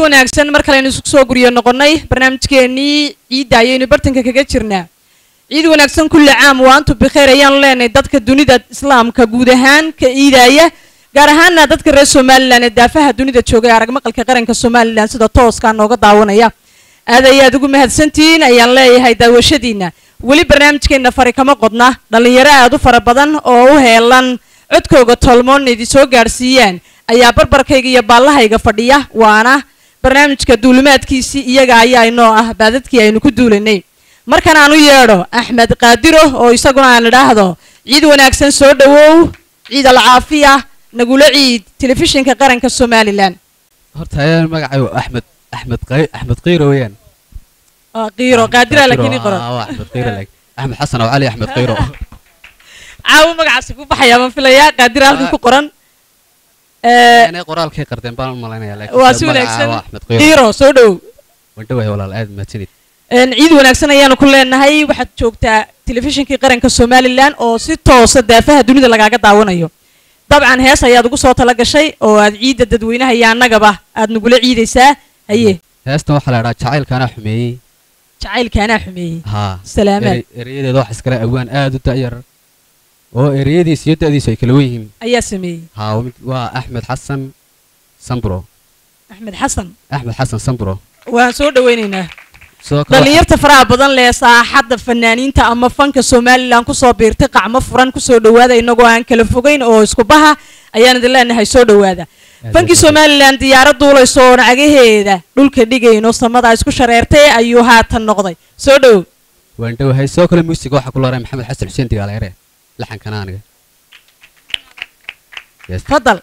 wanaagsan mar kale aynu isku soo guryo noqonnay barnaamijkeennii ciidda ayaynu bartanka kaga jirnaa ciid wanaagsan kulli caam waa antu bikheer ayaanu leenahay dadka dunida islaamka guud ahaan ka iidaaya gaar ahaana dadka reer somalilan ee daafaha dunida joogay arag maqalka qaranka somalilan sida tooskaa nooga daawanaya aad ayaad ugu mahadsantihiin ayaan leeyahay daawashadiina weli barnaamijkeenna fari kama qodna dhallinyaro aad u fara badan oo u heelan codkooga tolmoonna idi soo gaadhsiiyaan ayaa barbarkayga iyo baallahayga fadhiya waana barnaamijka duulimaadkiisii iyaga ayaa inoo ah baadadkii aynu ku duulanay markan aan u yeedho axmed qaadiro oo isaguna aan idhaahdo ciid wanaagsan soo dhowow ciid alcaafiya nagula ciid telefishinka qaranka somalilan horta ayaan magacay axmed axmed qay axmed qiiro weeyaan waa qiiro qaadira laakiin ii qoran Ah, waa axmed qiiro laakiin axmed xasan oo cali axmed qiiro caawo magacaasi ku baxayaa baan filayaa qaadira halkan ku qoran Eh, inay qoraalkay qardeen baan u malaynayaa laakiin waa se si magaca wanaagsan waa axmed qiiro qiiro soo dhowow wandhawahay walaal aad mahadsanid Een, ciid wanaagsan ayaanu ku leenahay waxaad joogtaa telefishinkii qaranka somalilan oo si toosa daafaha dunida lagaaga daawanayo dabcan hees ayaad ugu soo tala gashay oo aad ciidda dadweynaha iyo annagaba aad nagula ciidaysaa haye heestan waxaa la idhaha jacaylkaanaa xumeeyey jacaylkaanaa xumeeyey haa salaamaad ere- erayadeeda wax iskale awaan aad u da'yar oo ereyadiis iyo da'diisu ay kala wen yihiin ayaa sameeyey haa waa mid- waa axmed xasan sambro axmed xasan axmed xasan sambro waan soo dhowaynaynaa sidoo kale dhallinyarta faraha badan leh saaxadda fanaaniinta ama fanka somalilan kusoo biirtay qacmo furan kusoo dhowaada inagoo aan kala fogeyn oo isku baha ayaan idin leenahay soo dhowaada fankii somalilan diyaarad duulayso oo nacagaheeda dhulka dhigayno samada isku shareertay ayuu haatan noqday soo dhow waandhawahay sidoo kale muusiga waxaa ku looray maxamed xasan xuseen digaaleere laxankana aniga Yes. fadal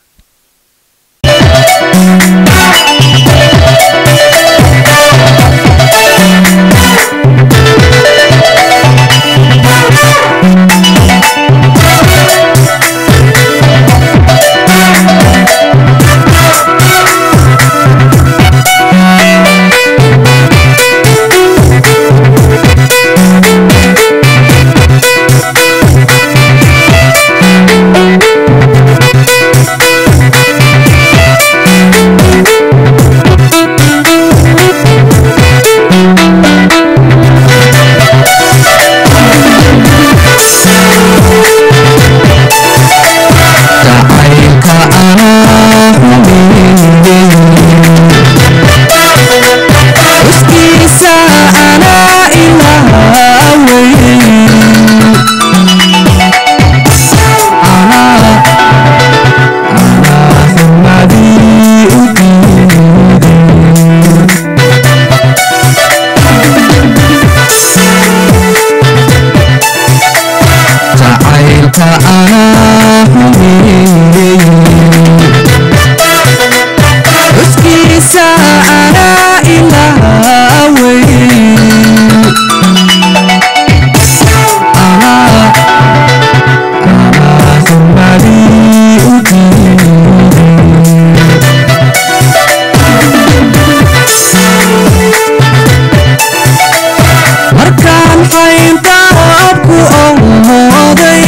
markaan xayntaabku awmooday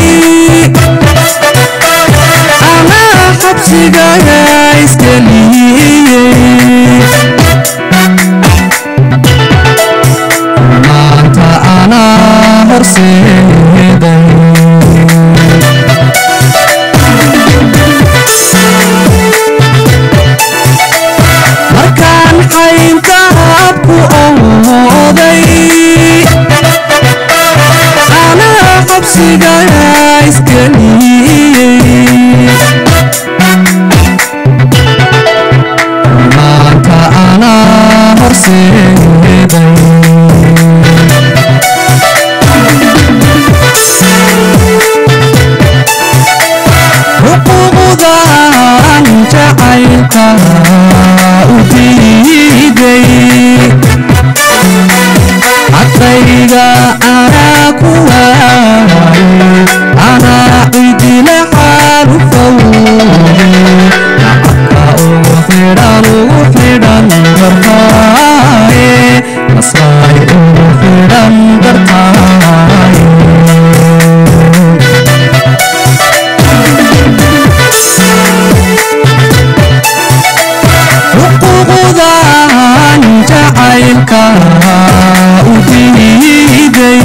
anaa xabsigaga isgeliyey maanta anaa horseeday markaan xayntaabku awmooday anaa xabsigaga isgeliyey maanta anaa horseeday xuquuqdan jacaylka u diiday xaqayga anaa ku waayay anaa cidila xaalu fawday nacabka ugu xidhan ugu xidhan dartaaye masaay ugu xidhan dartaaye jacaylka u diiday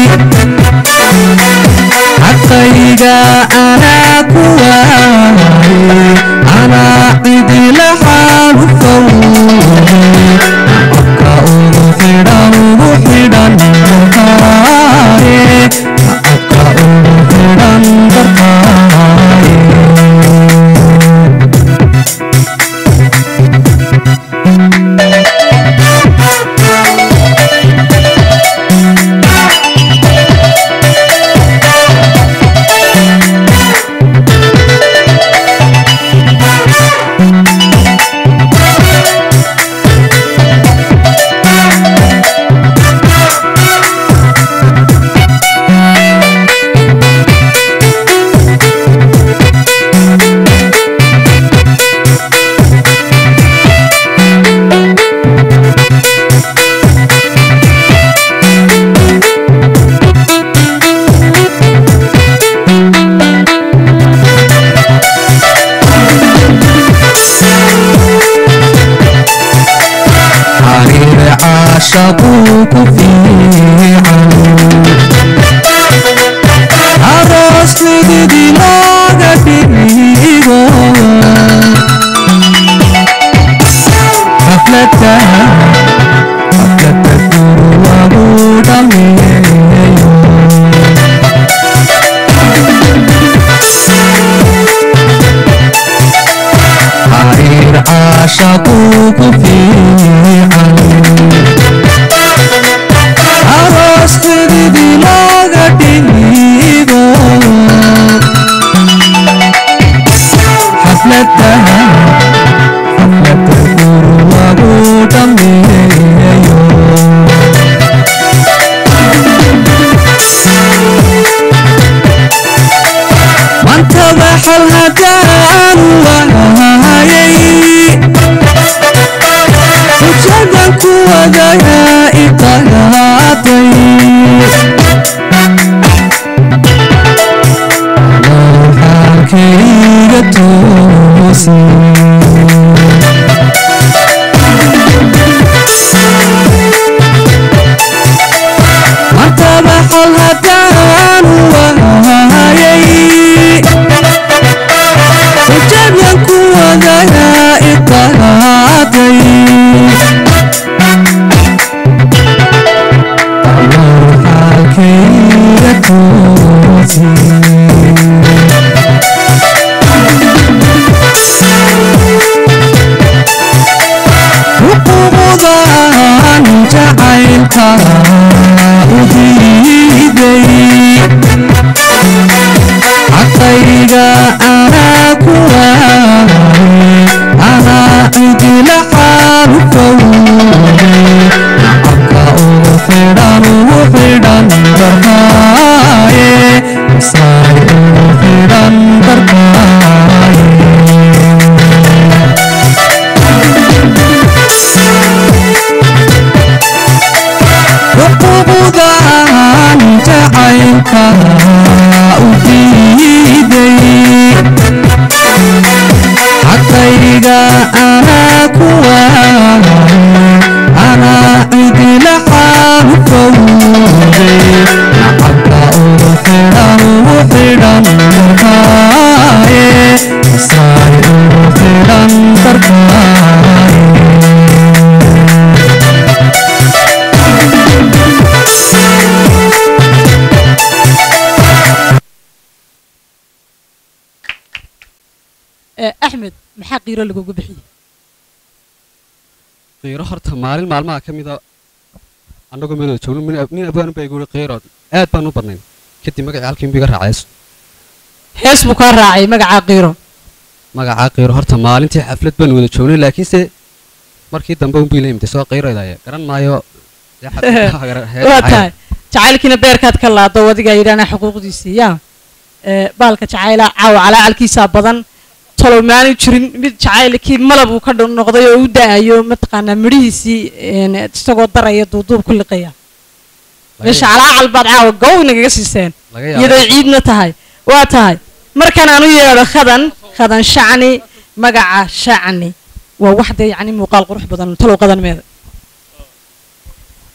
xaqayga anaa ku waayay anaa cidila xaalu fawday abka ugu xidhan ugu xidhan darkaaye abka ugu xidhan darkaaye xariir caashaquu ku fiican aroos lididi looga dhigo xaflada xaflada guru lagu dhameeyo xariir caashaquu ku fiican aroos lididi looga dhigo xaflada xaflada guru lagu dhameeyo mantaba xal hadaan waayay xujadan ku wadayaa iqalaaday xaalkayga toosi mantaba xal hadaan waayay xujadan ku wadayaa iqalaaday xaalkayga toosi xuquuqdan jacaylka u diiday xaqayga anaa ku waayay anaa cidila xaalu fawday nacabka ugu xidhan ugu xidhan darkaaye isaay ugu xidhan darkaaye xuquuqdan jacaylka u diiday xaqayga anaa ku waayay anaa cidila xaalu fawday nacabka ugu xidhan ugu xidhan darkaaye isaay ugu xidhan darkaaye Eh, axmed maxaa qiiro lagugu bixiyey qiiro horta maalin maalmaha ka mida annagoo meel wada joogno nin- nin abwaanu baa igu yihi qiiro aad baan u badnayn kadib magacii halkii inbu iga raacays hees buu kaa raacay magacaa qiiro magacaa qiiro horta maalintii xaflad baan wada joognay laakiinse markii dambe unbu ila imtay soo qiiroydaya garan maayo dee xafladaha gara- heer waa dhacaya. tahay jacaylkiina beerkaad ka laado adigaa yidhaana xuquuqdiisii yaa Eh, baalka jacayla caawa calaacalkiisaa badan talow maanu jirin mid jacaylkii malab uu ka dh- noqday oo u da-ayo mataqaanaa midhihiisii een, isagoo daraya duuduub ku liqaya Laga meesha yaabo- calaacal baad caawa gow nagaga siiseen laga yaabo- iyadoo ciidna tahay waa tahay markan aan u yeedho khadan khadan shacni magaca shacni waa wax dee yacni muuqaal qurux badan talow qadan meeda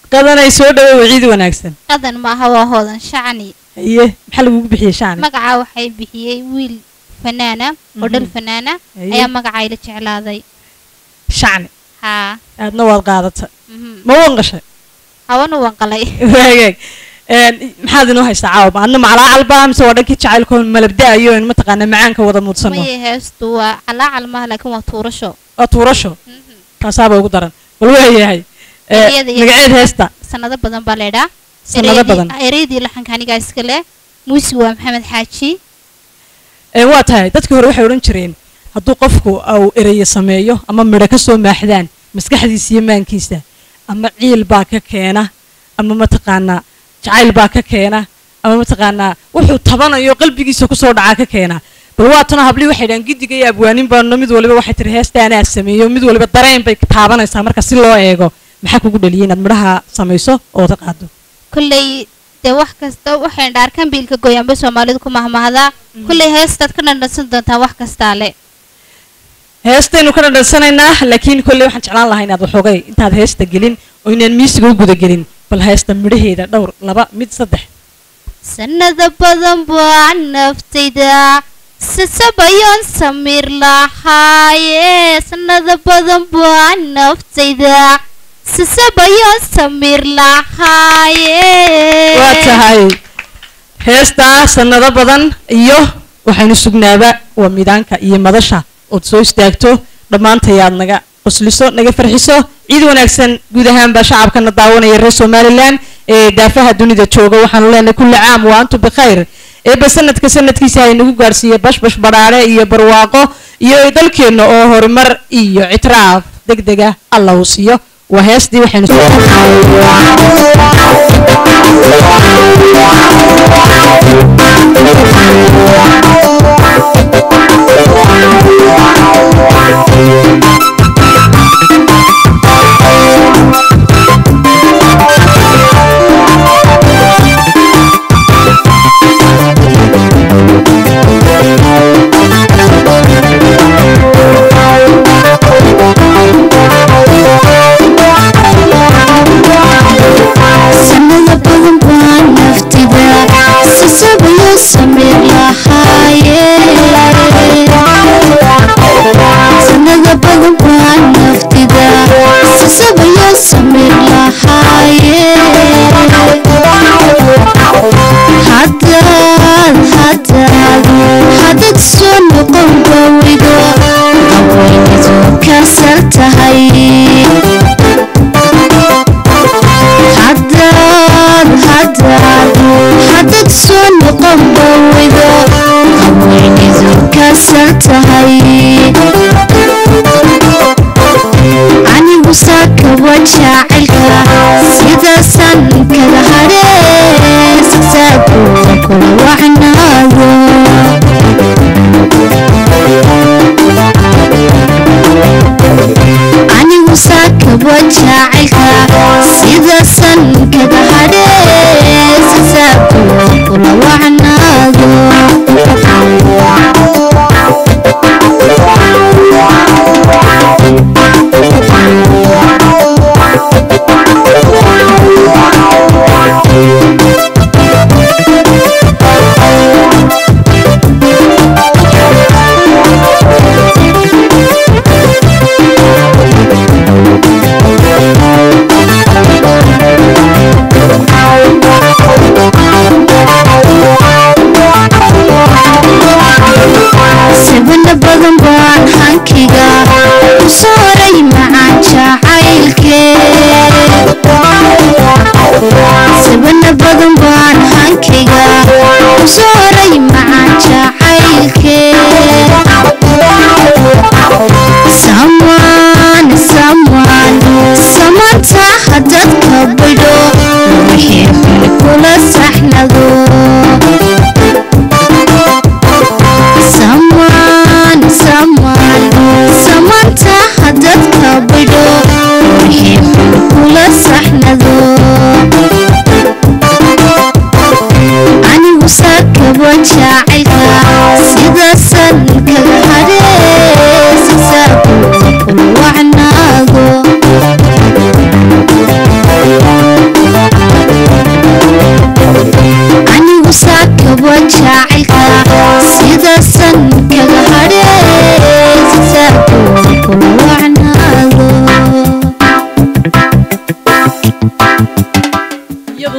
qadanay soo dhawow ciid wanaagsan qadan maaha waa hoodan shacni haye maxaa lagugu bixiyey shacni magacaa waxay bixiyey wiil fanaana oo dhal fanaana Haye. ayaa magacaa ila jeclaaday shacni haa aadna waad qaadata mhm. ma wanqashay hawana wanqalay waagaag Een, maxaad inoo haystaa caawa adna macalaa calba mise waa dhankii jacaylkoo malabda'ayo in mataqaana macaanka wada muudsano maye heestu waa calaacal maaha laakiin waa tuurasho waa tuurasho Mhm. kaasaaba ugu daran bal waayahay Ee, Ereyada iyo- magaceed heesta sanado badan baa leedhaa Sanado badan. ereydii laxanka anigaa iska leh muusi waa maxamed xaaji Ee, waa tahay dadkii hore waxay odhan jireen hadduu qofku uu ereyo sameeyo ama midho ka soo maaxdaan maskaxdiisa iyo maankiisa ama ciil baa ka keena ama mataqaanaa jacayl baa ka keena ama mataqaanaa wuxuu tabanayo qalbigiisa kusoo dhacaa ka keena bal waatana hablii waxay dhahan gidiga iyo abwaanin baano mid waliba waxay tiri heesta anaa sameeyo mid waliba dareen bay taabanaysaa marka si loo eego maxaa kugu dhaliyay inaad midhaha samayso oo ta qaado kolley dee wax kasta waxay dhaarkan biilka gooyaanba soomaalidu ku mahmahdaa kolley heestaad ka dhandhansan doontaan wax kastaa le heestaynu ka dhadhansanaynaa laakiin kolley waxaan jeclaan lahaa inaad waxoogay intaad heesta gelin oo inaan miisiga u guda gelin bal heesta midhaheeda dhowr laba mid saddex sanada badan baa naftayda sasabayoon samiir lahaaye sanada badan baa naftayda sasabayoon samiir lahaaye waa tahay heestaa sannado badan iyo waxaynu sugnaaba waa midaanka iyo madasha ood soo istaagto dhammaantayaad naga qosliso naga farxiso ciid wanaagsan guud ahaanba shacabkana daawanaya reer somalilan ee daafaha dunida jooga waxaanu leenahay kulli caam wa antum bikhayr eeba sanadka sanadkiisa hay nagu gaarsiiye bashbash badhaadhe iyo barwaaqo iyo dalkeenna oo horumar iyo ictiraaf deg dega alla uu siiyo waa heestii waxaynu soo sanada badan baa naftida sasabayo samir lahaaye sanada badan baa naftida sasabayo samir lahaaye hadaad hadaad hadad soo noqon bawido haweenadu kasal tahay hadaad hadaad hadad soo noqon bawido haweenadu kasal tahay anigu saakawa jacaylka sidaasan kala hadhee sasaagooda kula wacnaado anigu saakaba jacaylka sidaasan kaga hadhee sasaagooda kula wacnaado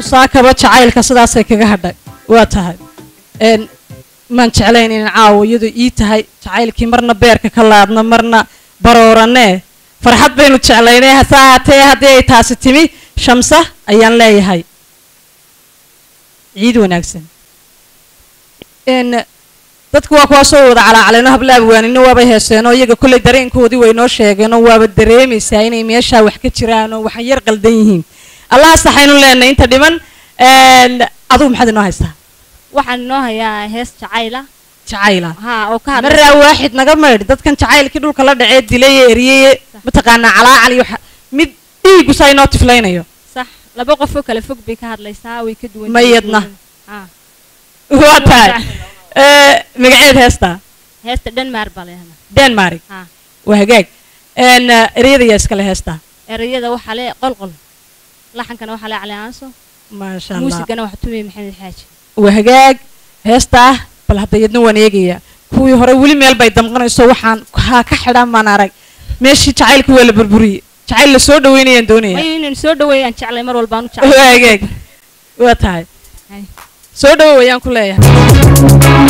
saakaba jacaylka sidaasay kaga hadhay waa tahay een maan jeclayn inaan caawo iyadu ii tahay jacaylkii marna beerka ka laadno marna barooranee farxad baynu jeclaynay hase ahaatee haddii ay taasi timi shamsa ayaan leeyahay ciid wanaagsan n dadku waa kuwaa soo wada calaacaleeno habla abwaanino waabay heeseenoo iyaga kolley dareenkoodii way noo sheegeenoo waaba dareemaysaa inay meeshaa wax ka jiraan oo waxay yar qaldan yihiin allaha saxaynu leenahay inta dhiman n adugu maxaad inoo haystaa waxaan inoo hayaa hees jacayla jacayla haa oo ka hadla maraa waaxid naga maydh dadkan jacaylkii dhulka la dhacee dilay ee eriyeye mataqaanaa calaacal iyo waxa- mid dhiigu saa inoo tiflaynayo sax laba qof oo kale fog bay ka hadlaysaa way ka duwan Ma yihiin. yadna. Haa. waa tahay Eh, magaceed heestaa heesta dhanmaar baa leehna denmark haa waa hagaag n ereyada yaa iskale heestaa erayada waxaa le qolqol laxankana waxaa le cali aanso maasha allah muusigana waxaa tumiyey maxamed xaaji waa hagaag heestaa bal hadda yadna waan eegayaa kuwii hore weli meel bay damqanayso waxaan haa ka xidhan baan arag meeshii jacaylka waa la burburiyey jacayl la soo dhaweynayaan doonaya mayo inaynu soo dhaweeyaan jeclay mar walbaan u jeclay waa hagaag waa tahay Hay. soo dhawow ayaan ku leeyahay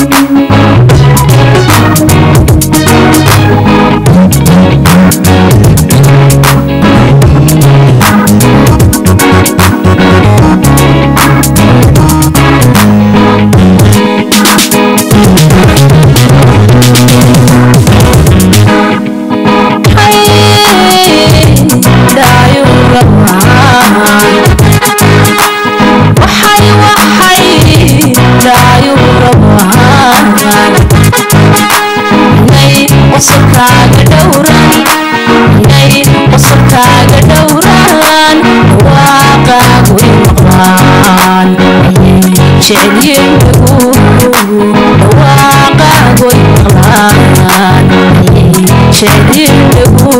qosolkaaga dhowran inay qosolkaaga dhowran waaqaagu i maqlaan ayay jecelyiin dhagu dhawaaqaagu i maqlaan ayay jecelyiin dhagu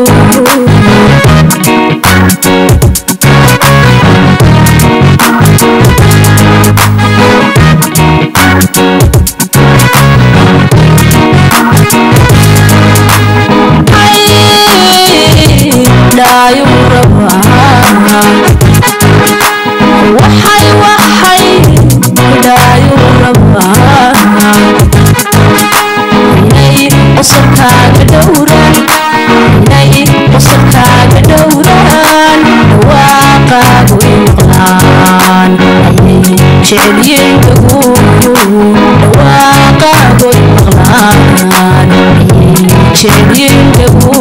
dhaayu rabaa waxay waxay dhaayu rabaa inay qosolkaaga dhowran inay qosolkaaga dhowran dhawaaqaagu i maqlaan ayay jecelyiin dhagu dhawaaqaagu i maqlaan ayay jecelyiin dhagu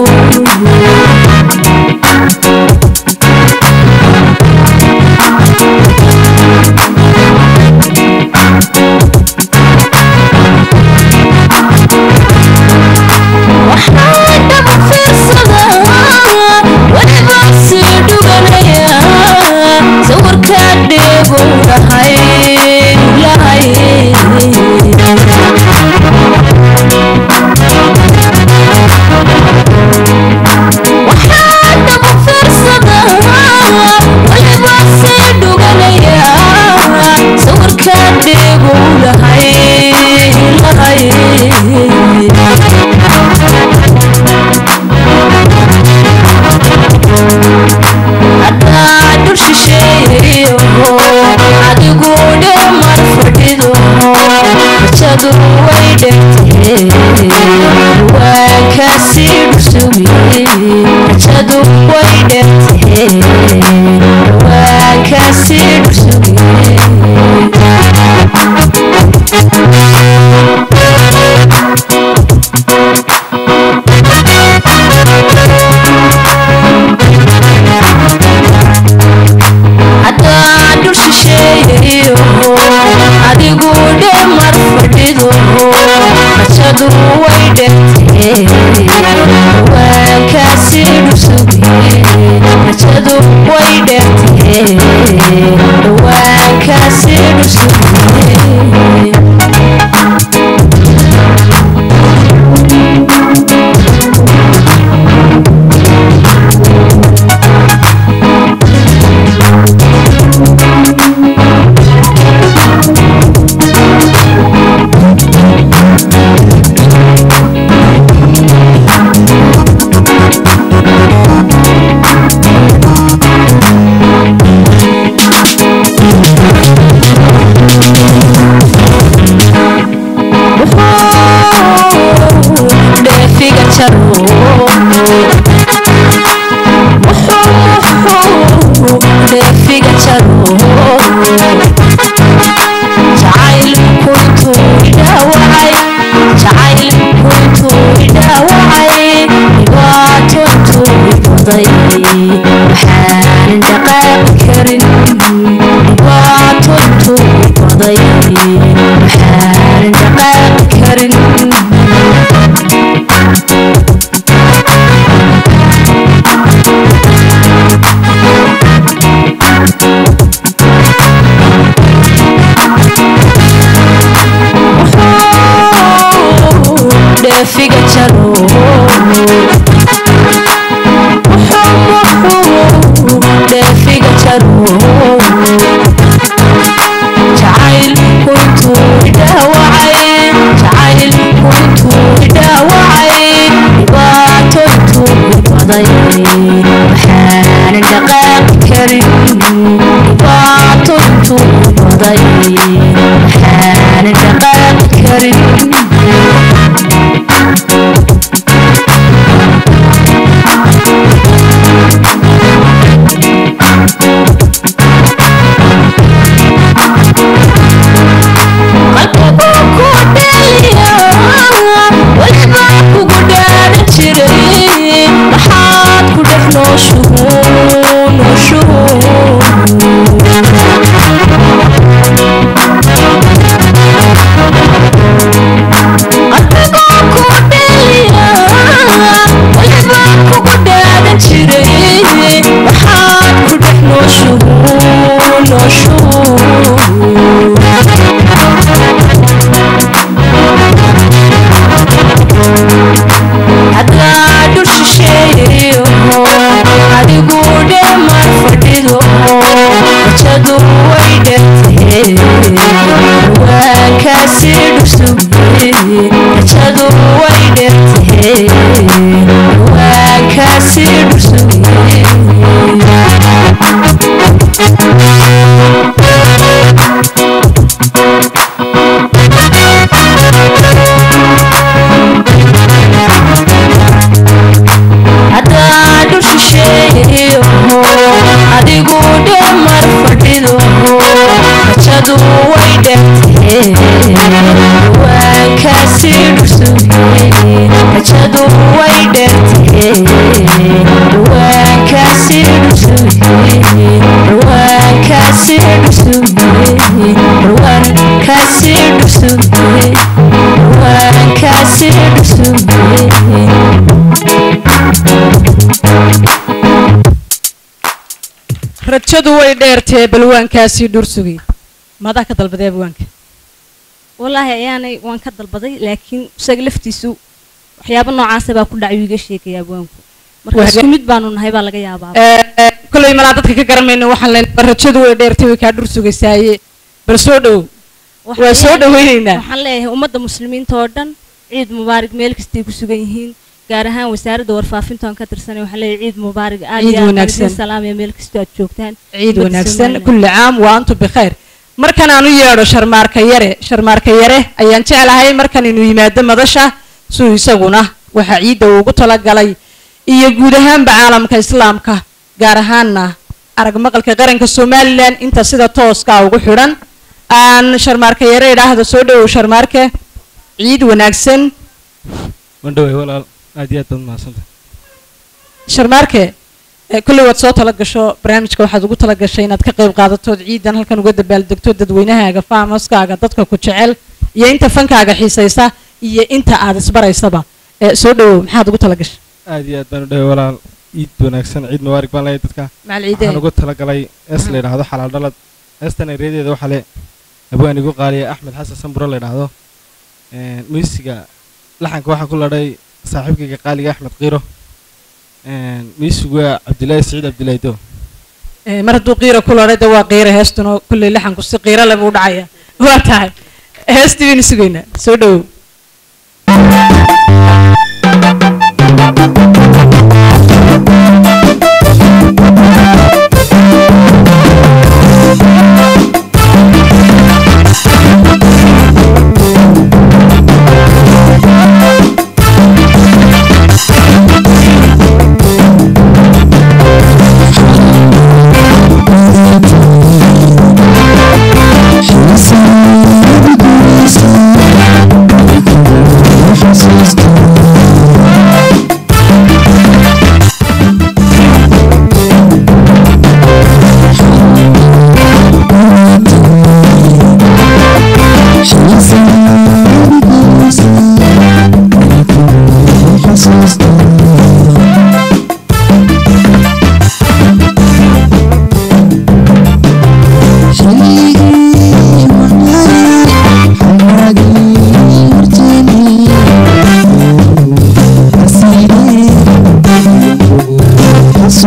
waxaan dhaba fiirsadaa weliba sii dhuganaya sawirkaa dheegu lahay lahay waxaan dhaba fiirsadaa weliba sii dhuganaya sawirkaa dheegu lahay lahay haddaa dhul shisheeyayo adigu dhamar fadhido rajadu way dhegtee waa kasii dhursugi rajadu way dhegtee waa kasii dhursugi haddaa dhul shisheeyayo adigu dhamar fadhido rajadu way dhegtee waa kasii dhursugi rajadu way dhegtee waa kasii dhursugi dhaawacay dhibaato intuu baday waxaanan dhaqaaqi karin dhibaato intuu baday waxaanan dhaqaaqi karin dheefiga jaro dheefiga jaro jacaylku intuu idhaawacay jacaylku intuu idhaawacay dhibaato intuu baday waxaanan dhaqaaqi karin dhibaato intuu baday waxaanan dhaqaaqi karin qalbiguu ku dheliya weliba kugu dhaadan jiray maxaad ku dhex nooshuhu nooshuhu qalbiguu ku dheliya weliba kugu dhaadan jiray maxaad ku dhex nooshuhu nooshuhu haddaa dhul shisheeyo adigu dheemar fadhido rajadu way dhertee waankaasi dhusugee rajadu way dhertee waankaasi dhusugee haddaa dhul shisheeyo adigu dheemar fadhido rajadu way dhertee waankaasi dhusugee rajadu way dhertee waankaasi dhusugee waankaasi dhusugee waankaasi dhusugee waankaasi dhusugee rajadu way dheertee balwaankaasii dhursugay madaa ka dalbaday abwaanka wallaahi ayaanay waan ka dalbaday laakiin isaga laftiisu waxyaabo noocaasa baa ku dhacay iga sheegaya abwaanku marka Waa isku mid baanu nahay baa laga yaabaa kolay malaa dadka ka garamayno waxaan leenahay rajadu way dheertay way kaa dhursugaysaaye bal soo dhow waa soo dhaweynaynaa waxaan leeyahay ummadda muslimiinta oo dhan ciid mubaarig meel kastay ku sugan yihiin gaar ahaan wasaaradda warfaafinta aan ka tirsanay waxaan leeyahay ciid mubaarig aad Ciid iyo aad wanaagsan. wanaagsan salaamaya meel kastoo aad joogtaan ciid ummadda wanaagsan Soomaaliland. kulli caam wa antum bikhayr markan aan u yeedho sharmaarka yare sharmaarka yare ayaan jeclahay markan inuu yimaado madasha suu isaguna waxaa ciidda uu ugu talagalay iyo guud ahaanba caalamka islaamka gaar ahaanna arag maqalka qaranka somalilan inta sida tooska ugu xidhan aan sharmaarka yare idhaahdo soo dhowow sharmaarke ciid wanaagsan mandhawey walaal aad iyo aad baad mahadsantahay sharmaarke eh, kolley waad soo tala gasho barnaamijka waxaad ugu tala gashay inaad ka qayb qaadatood ciidan halkan uga dabaaldegto dadweynahaaga faamaskaaga dadka ku jecel iyo inta fankaaga xiisaysa iyo inta aad isbaraysaba Eh, soo dhowow maxaad ugu tala gashay aad iyo aad baan u dhawey walaal ciid wanaagsan ciid mubaarig baan leeyahay dadka macal waxaan ciideen ugu talagalay ees la yidhaahdo xalaal dhalad eestan ereyadeeda waxaa le abwaan igu qaaliya axmed xasan samburo la yidhaahdo Een, miisiga laxanka waxaa ku ladhay saaxiibkayga qaaliga axmed qiiro Een, miisigu waa cabdilaahi siciid cabdilaahi do Eh, mar hadduu qiira ku lodhay de waa qiira heestuna kolley laxanku si qiira leh buu dhacaya waa tahay heestii baynu sugaynaa soo dhowow Thank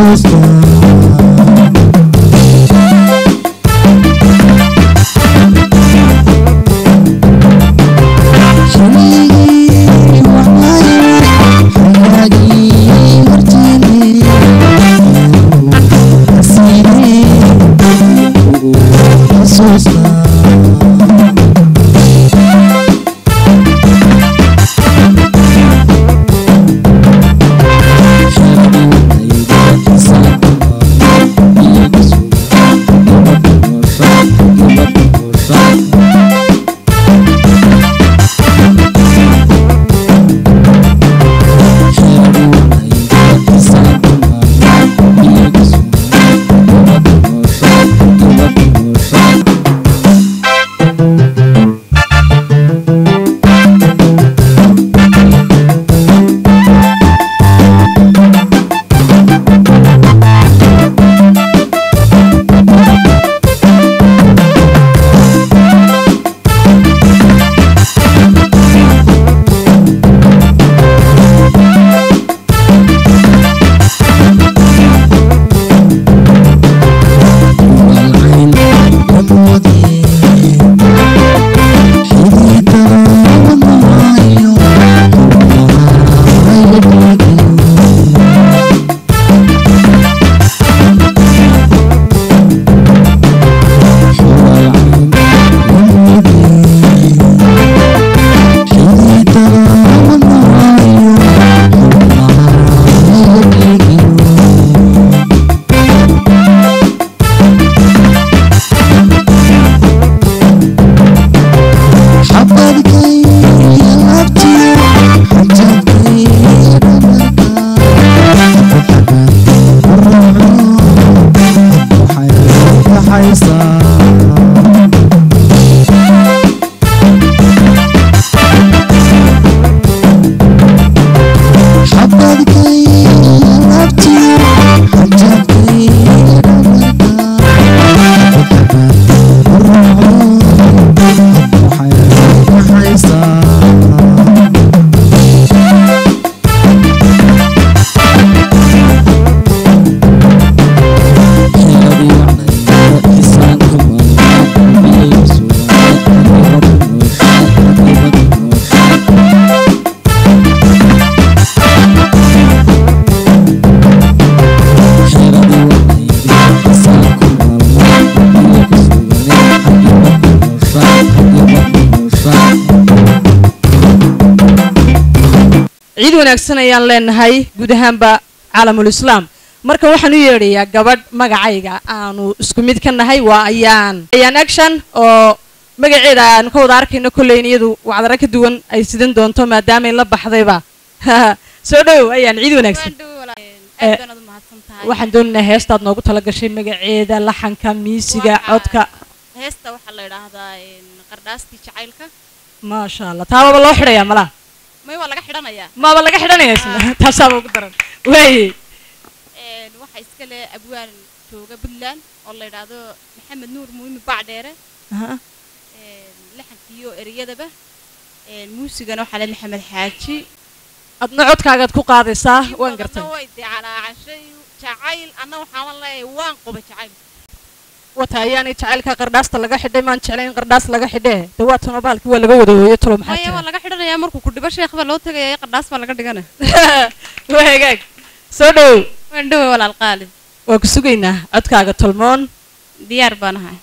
ciid wanaagsan ayaan leenahay guud ahaanba caalamul islaam marka waxaan u yeedhayaa gabadh magacayga aanu isku mid ka nahay waa ayaan ayaan action oo magaceeda aanu ka wada arkayno kolleyn iyadu wacdara ka duwan ay sidan doonto maadaamay la baxdayba soo dhow ayaan ciid wanaagsan Eh, waxaan doonaynaa heestaad noogu tala gashay magaceeda laxanka miisiga codka heesta waxaa la idhaahdaa qardhaastii jacaylka maasha allah taababa loo xidhayaa malaha may waa laga xidhanayaa maaba laga xidhanaya isna taasaaba ugu daran waaye Een, waxaa iska leh abwaan jooga puntland oo la idhaahdo maxamed nuur muumi bacdheere Aha. Een, laxankiiyo ereyadaba Een, muusigana waxaa leh maxamed xaaji adna codkaagaad ku qaadaysaa waan gartay way dicalaacashay jacayl anna waxaan leeyahay waan quba jacayl wata ayaanay jacaylka qardhaasta laga xidhay maan jeclayn qardhaas laga xidhee dawaatana baalkii waa laga wada hooyo talo maxaa maya waa jira laga xidhanayaa markuu ku dhibo sheekh baa loo tegaya qardhaas baa laga dhigana waa hagaag soo dhow waan dhowe walaal qaali waa ku sugaynaa codkaaga tolmoon diyaar baan ahay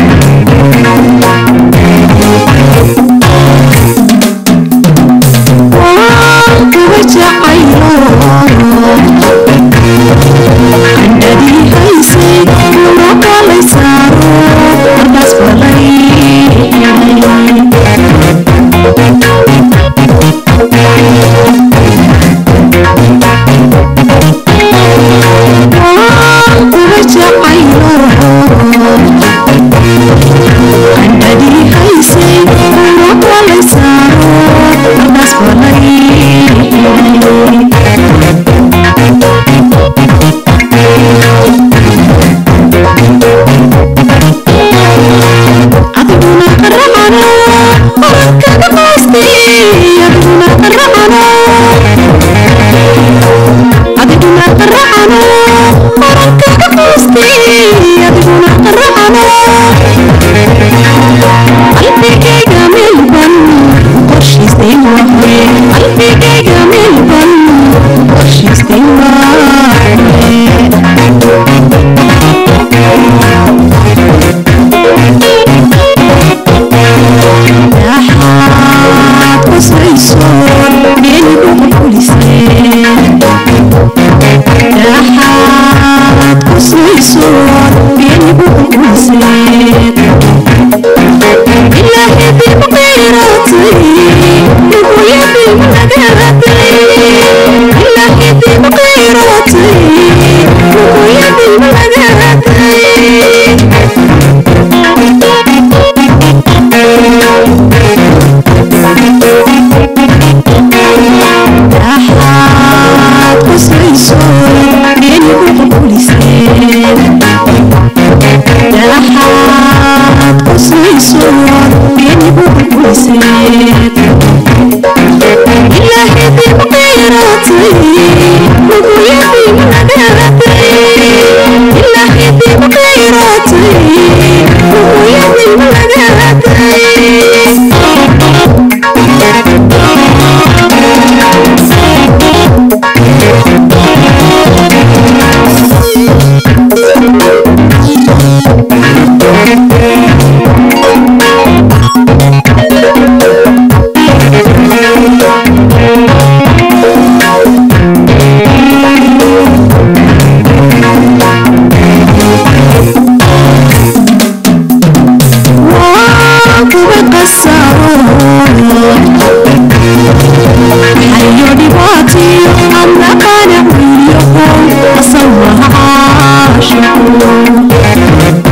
Thank qaracano qarankaga qoostay adiguna qaracano qalbigayga meelban qorshaystay waaye qalbigayga meelban qorshaystay waaye Dhaxaad qoslayso geeligu quliseen Dhaxaad qoslayso geeligu quliseen Ilaahay dib qeyratay luguyadii managaratay Ilaahay dib qeyratay luguyadii managaratay Dhaxaad qoslayso geeligu quliseen Dhaxaad qoslayso geeligu quliseen Ilaahay dib qeyratay luguyadii managaratay Ilaahay dib qeyratay luguyadii managaratay waa kuwa qasaro hayo dhibaatiyo amna qanac wiilyaho asal mahaashaqo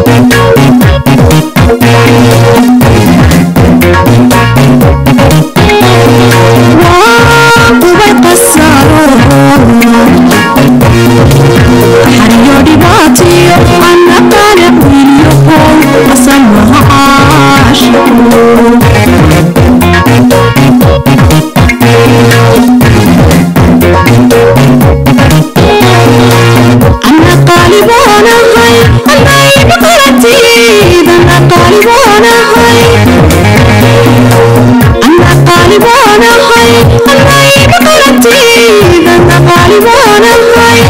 waa kuwa qasaro hayo dhibaatiyo amna qanac wiilyaho asal mahaashaqo أنا قالب وأنا هاي أنا بقرتي أنا قالب وأنا هاي أنا قالب وأنا هاي أنا بقرتي أنا قالب وأنا هاي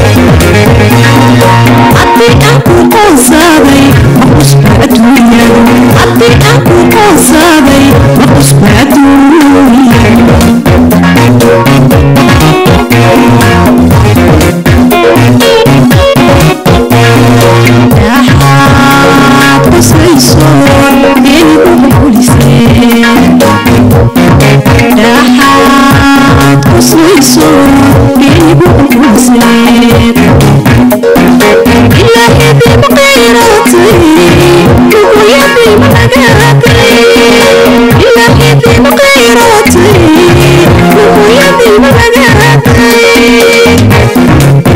أدي أكو قصابي مقص بعدويا أدي أكو قصابي مقص بعدويا Dhaxaad qoslayso geeligu quliseen Dhaxaad qoslayso geeligu quliseen Ilaahay dib qeyratay luguyadii managaratay Ilaahay dib qeyratay luguyadii managaratay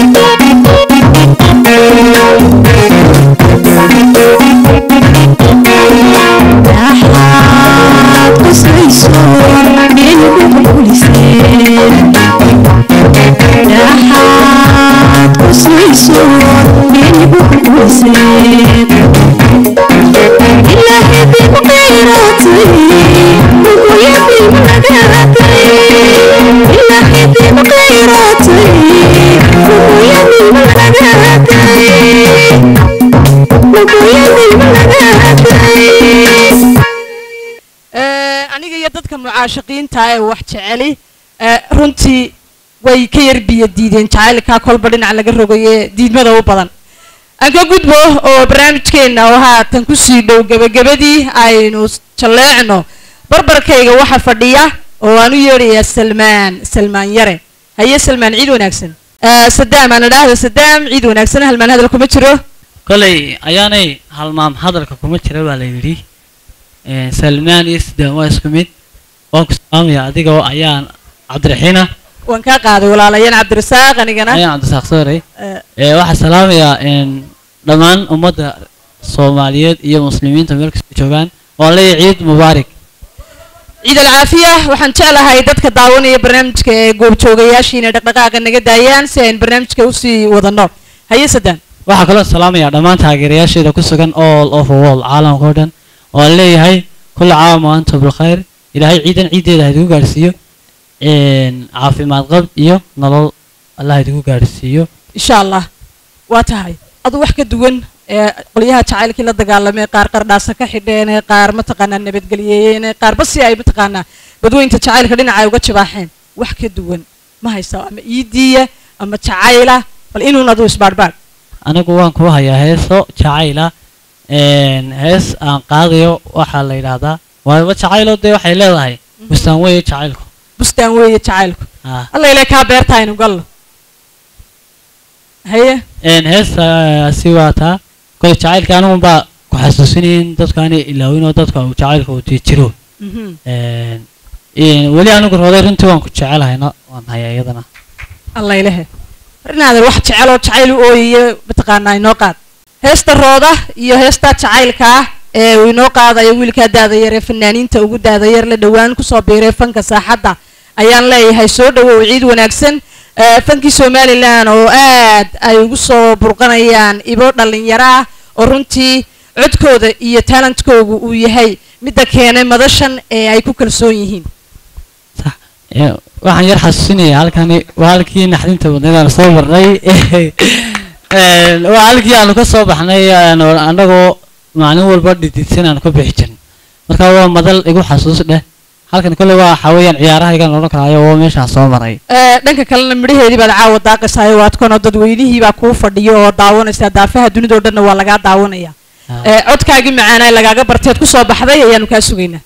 Dhaxaad qoslayso geeligu quliseen Dhaxaad qoslayso geeligu quliseen Ilaahay dib qeyratay luguyadii managaratay Ilaahay dib qeyratay luguyadii managaratay luguyadii managaratay Ee, aniga iyo dadka mucaashaqiinta ee wax jeceli ee, runtii way ka yar biyo diideen jacaylkaa kolba dhinac laga rogaye diidmada u badan aan ka gudbo oo barnaamijkeenna oo haatan kusii dhow gebagabadii aynu s- jalleecno barbarkayga waxa fadhiya oo aan u yeedhayaa salmaan salmaan yare haye salmaan ciid wanaagsan Ee, sadaam aan idhaahda sadaam ciid wanaagsan halmaan hadal kuma jiro kolay ayaanay halmaam hadalka kuma jira baa la yidhi Ee, salmaan iyo sidaan waa isku mid waan ku salaamaya adiga oo ayaan cabdiraxiina waan kaa qaaday walaalayaan cabdirasaaq anigana ayaan cabdisaaq sooray Ee, Ee, waxaan salaamayaa een, dhammaan ummadda soomaaliyeed iyo muslimiinta meel kasta joogaan waan leeyahay ciid mubaarak ciid alcaafiya waxaan jeclahay dadka daawanaya barnaamijka ee goobjoogayaasha inay dhaqdhaqaaqa naga daayaan si aynu barnaamijka usii wadano haye sadaan waxaa kaloo salaamaya dhammaan taageerayaasheeda ku sugan all of the world caalamka oo dhan oo aan leeyahay kulla caam wa antum bilkhayr ilaahay ciidan ciiddeeda ha idigu gaadhsiiyo een, caafimaad qab iyo nolol allah idigu gaadhsiiyo insha allah waa tahay adu wax ka duwan ee qolyaha jacaylkii la dagaalamay qaar qardhaasa ka xidheen ee qaar mataqaanaa nabadgelyeeyeen ee qaarba si ay mataqaanaa badweynta jacaylka dhinaca ay uga jibaaxeen wax ka duwan ma haysa ama iidiya ama jacayla bal inuun adu isbaadhbaadh anigu waan ku hayaa heeso jacayla een, hees aan qaadayo waxaa la yidhaahdaa waaba jacaylo dee waxay leedahay bustaan weeye jacaylku bustaan weeye jacaylku Ah. alla ilaa kaa beerta aynu galno haye een heestaasi waa taa kole jacaylka anigun baa ku xasuusinayin dadkaani ilaawin oo dadka uu jacaylka uu dii jiro Mhm. Een, een, weli anigu rooday runtii waan ku jecelahayna waan hayaa iyadana alla ilahe inaadan wax jecel oo jacayl u ooyayo mataqaanaa inoo qaad heesta rooda iyo heesta jacaylka ah ee uu inoo qaadayo wiilkaa daadayar ee fanaaniinta ugu daadayar la dhowaan kusoo biiray fanka saaxadda ayaan leeyahay soo dhawow ciid wanaagsan Eh, fankii somalilan oo aad ay ugu soo burqanayaan ibo dhallinyaro ah oo runtii codkooda iyo talentkoogu uu yahay midda keenay madashan ee ay ku kalsoon yihiin Ee, waxaan yar xasuusinaya halkani waa halkii naxdinta badneed aan soo marnay Een, waa halkii aanu ka soo baxnay aan- annagoo maalin walba dhididsan aan ku bixi jirin marka waa madal igu xasuus dheh halkan kole waa waxaa weeyaan ciyaarahaygan odhan karaayo oo meeshaan soo maray Eh, dhanka kalena midhaheedii baad caawa daaqaysayo waad kanoo dadweynihii baa kuu fadhiyo oo daawanaysa daafaha dunidao dhanna waa lagaa daawanaya Eh, codkaagii macaanaa lagaaga barteed kusoo baxday ayaanu kaa sugaynaa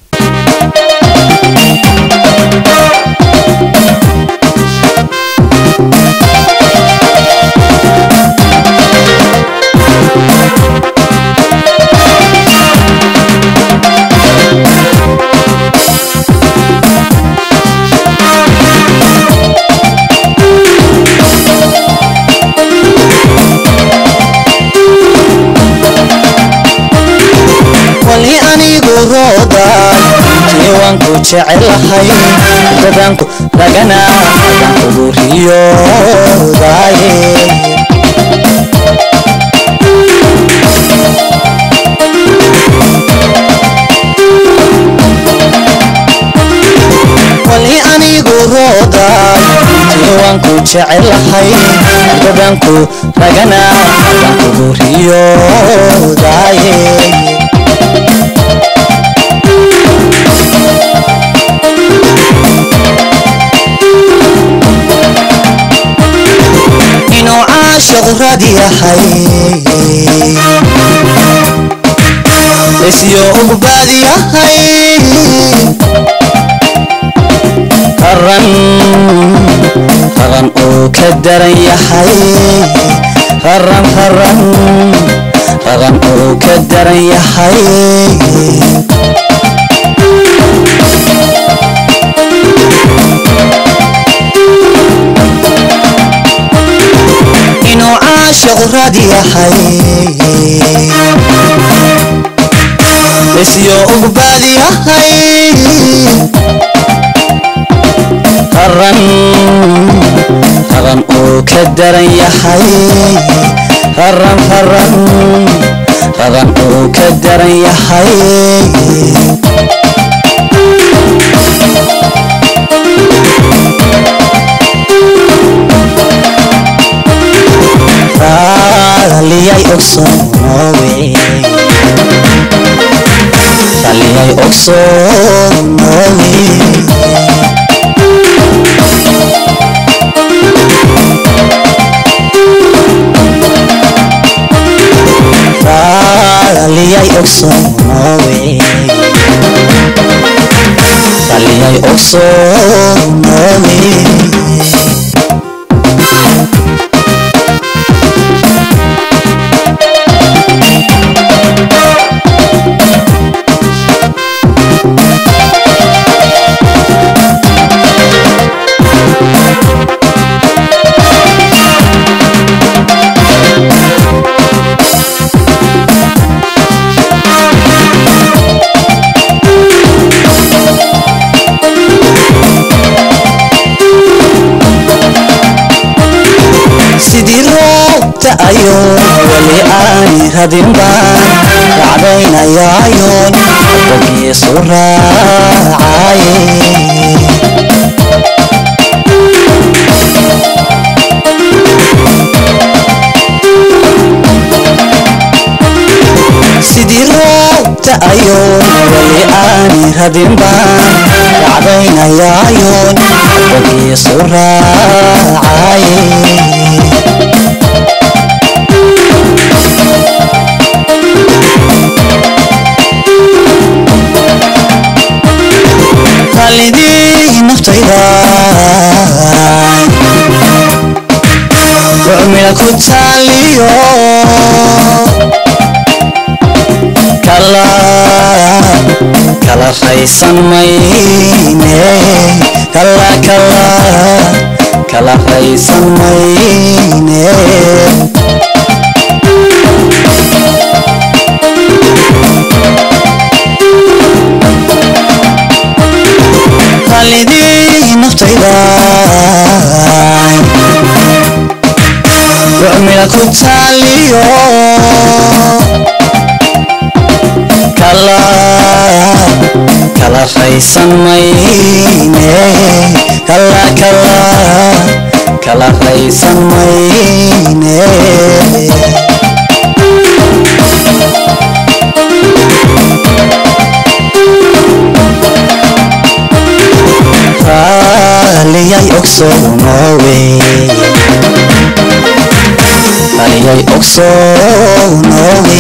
wali anigu roodaan jiwaanku jecelahay dadanku ragana ugu riyoodaye wali anigu roodaan jiwaanku jecelahay dadanku ragana ugu riyoodaye inuu caashiq rag yahay isyo ugbaad yahay qaran qaran uu ka daran yahay qaran qaran qaran uu ka daran yahay inuu caashiq rag yahay isyo ugbaad yahay qaran qaran uu ka daran yahay qaran qaran qaran uu ka daran yahay raaliyay ogsoonowe raaliyay ogsoonowe raaliyay ogsoonowe raaliyay ogsoonowe sidii roobta ayoon weli aani radin baan racdaynayaayoon bogiisu raacaye sidii roobta ayoon weli aani radin baan racdaynayaayoon bogiisu raacaye qalidii naftayda rucmila ku taaliyo kala kala raysan mayne kala kala kala raysan mayne qalidii naftayda rucmila ku taaliyo kala kala raysan mayne kala kala kala raysan mayne raaliyay ogsoonowe raaliyay ogsoonowe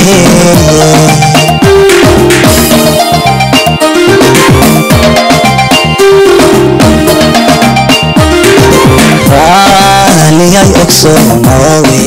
raaliyay ogsoonowe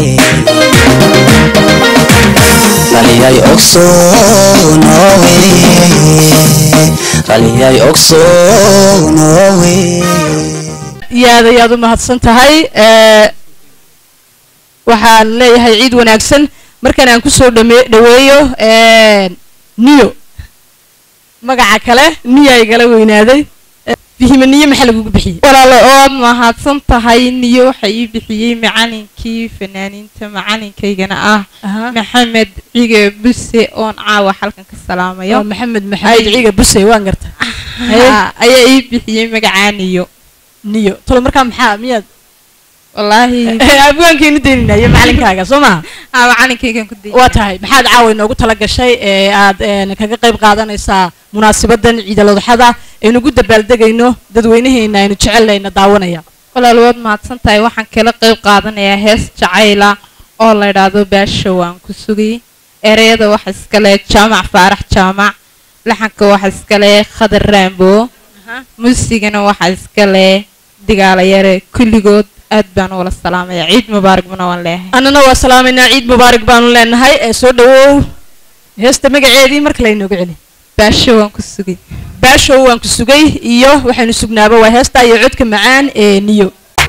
raaliyay ogsoonowe raaliyay ogsoonowe yaad ayaad u mahadsan tahay ee, waxaan leeyahay ciid wanaagsan markan aan kusoo dhame- dhaweeyo ee, niyo magaca kale niya igala weynaaday Ee, fihime niyo maxaa lagugu bixiyey walaalo ood mahadsan tahay niyo waxa ii bixiyey macalinkii fanaaniinta macalinkaygana ah maxamed cige buse oon caawa halkan ka salaamayo Waa maxamed maxamed ciiga busey waan garta Ha, ayaa ii bixiyey magacaa niyo niyo tolo markaa maxaa miyaad wallaahi abwaankeenu dayninayo macalinkaaga soo maha aa macalinkaygan ku waa tahay maxaad caawa inoogu tala gashay ee aad een, kaga qayb qaadanaysaa munaasabadan ciidaladaxada aynu ugu dabaaldegayno dadweynaheena aynu jecelnayna daawanaya walaal waad mahadsan tahay waxaan kala qayb qaadanayaa hees jacayla oo la idhaahdo baasha waan ku sugay ereyada waxa iskale jaamac faarax jaamac laxanka waxa iskale khadar raambo muusigana waxa iskale digaalayare kulligood aad baan wala salaamaya ciid mubaarak bana waan leeyahay annana waa salaamaynaa ciid mubaarak baanu leenahay ee soo dhawow heesta magaceedii marka laynoogu celi baasho waan ku sugay baashow waan ku sugay iyo waxaynu sugnaaba waa heesta iyo codka macaan ee niyo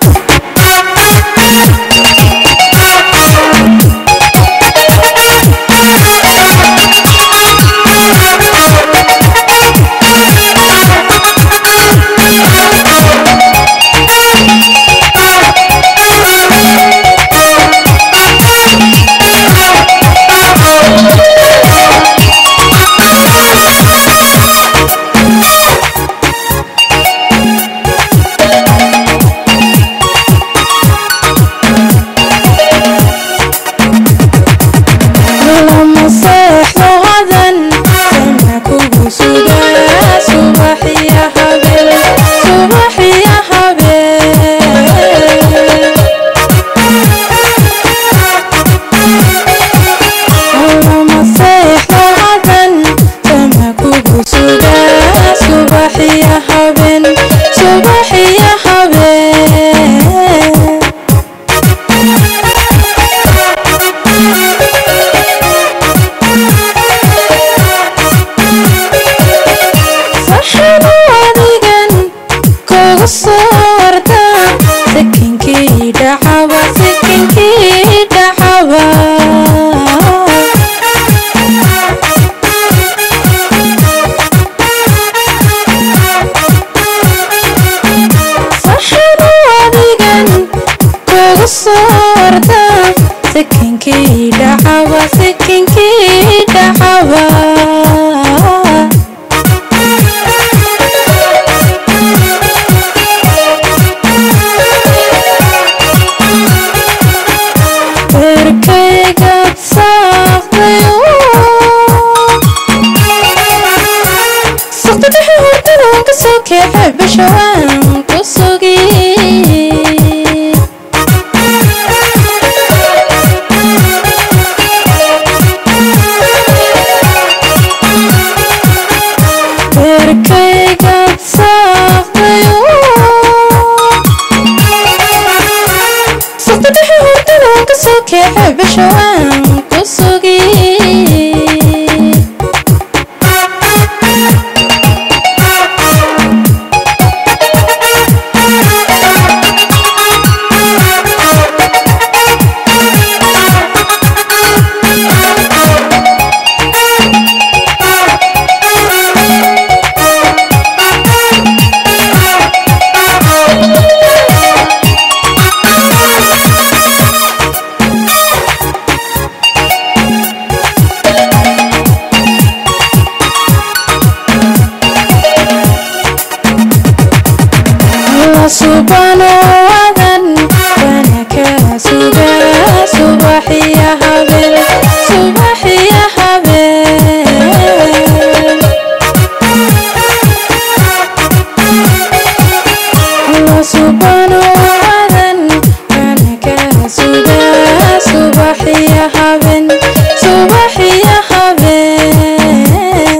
lama seexdo hadan sana kugu sugaa subaxiya habeen subaxiya habeen lama seexdo hadan sana kugu sugaa subaxiya habeen subaxiya habeen saxanu adigan kugu soo warda sakinkii dhacaba sakinkii dhacaba saxanu adigan kugu soo warda dhacaba beerkayga saaqdayo saqda dhexe hordadaan ka soo keexay bisha waan ku sugi beerkayga saaqdayo saqda dhexe hordadaan ka soo keexay bisha waan ku sugi Allah subhanahu wa ta'ala wanaka suga subahiya habeen subahiya habeen Allah subhanahu wa ta'ala wanaka suga subahiya habeen subahiya habeen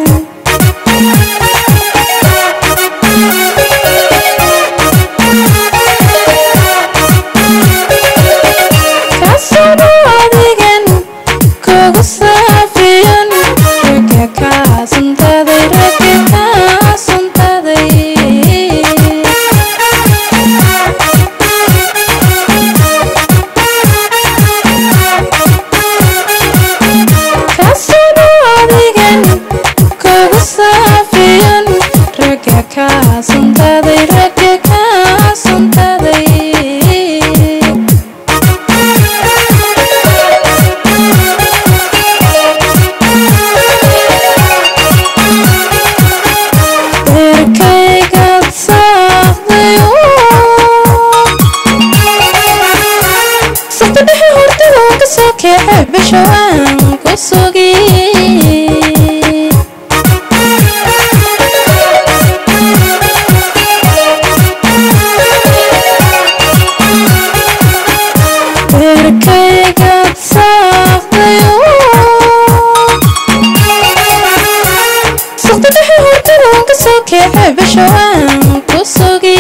kasano adigan kugu saafiyan ragga kaasuntaday ragga kaasuntaday kasano adigan kugu saafiyan ragga kaasuntaday ragga kaasuntaday beerkayga saaqdayo saqda dhexe hordadaan ka soo keexay bisha waan ku sugi beerkayga saaqdayo saqda dhexe hordadaan ka soo keexay bisha waan ku sugi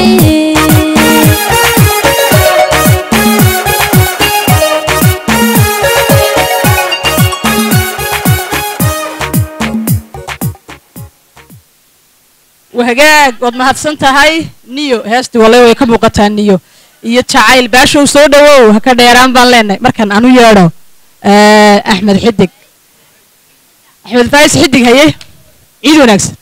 wahagaag waad mahadsan tahay niyo heestii wale way ka muuqataa niyo iyo jacayl baashow soo dhawow ha ka dheeraan baan leenahay markan anu yeedho eh, axmed xidig axmed faais xidig haye ciid wanaagsan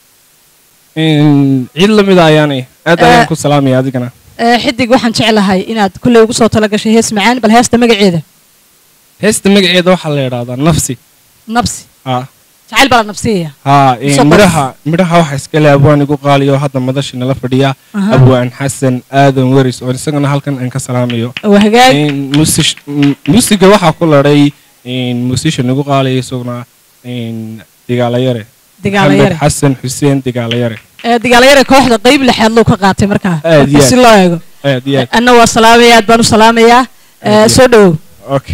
ciid la mida ayaanay aad Eh. ayaan ku salaamaya adigana Eh, xidig waxaan jeclahay inaad kulley ugu soo talagashay hees macaan bal heesta magaceeda heesta magaceeda waxaa la yidhaahdaa nafsi nabsi haa jacayl baa la nabsiyaya haa Soo qor. midhaha midhaha waxaa iskale abwaan igu qaaliyo hadda madashi nala fadhiya Aha. abwaan xasan aadan weris oo isagana halkan aan ka salaamayo wahagaag Een, musish- m- musiga waxaa ku ladhay musician igu qaaliya isaguna een, digaalayare Digaalayare. Maxamed xasan xuseen digaalayare Eh, dagaalayare kooxda qeyb lixaad loo ka qaatay markaa Aad iyo marka si aad. loo eego aad iyo aad anna waa salaamaya aad baan u salaamayaa Eh, Aad iyo soo dhawow okay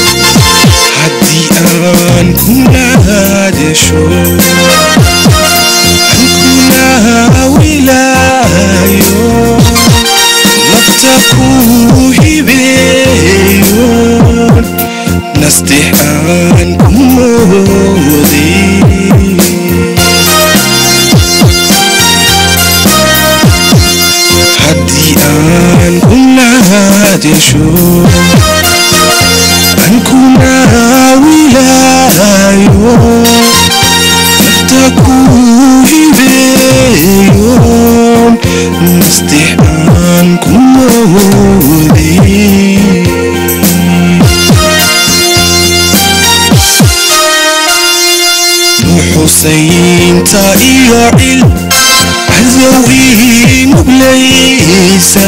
haddii aan kula hadasho kuu hibeeyoon nasteexaan ku mooday haddii aan ku naadesho aan ku naawilaayo nafta kuu hibeeyoon nasteexaan ku mooday nuxusaynta iyo cil cadow ii nuglaysa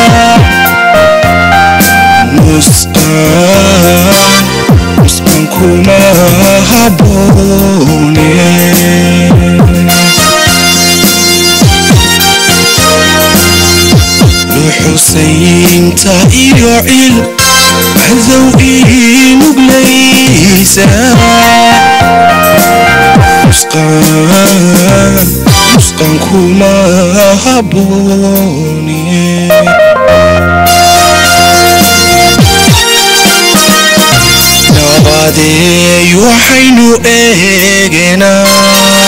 nusqaan nusqan kuma haboone nuxusaynta iyo cil cadow ii nuglaysa nusqaan nusqan kuma haboone nabadeey waxaynu eegenaa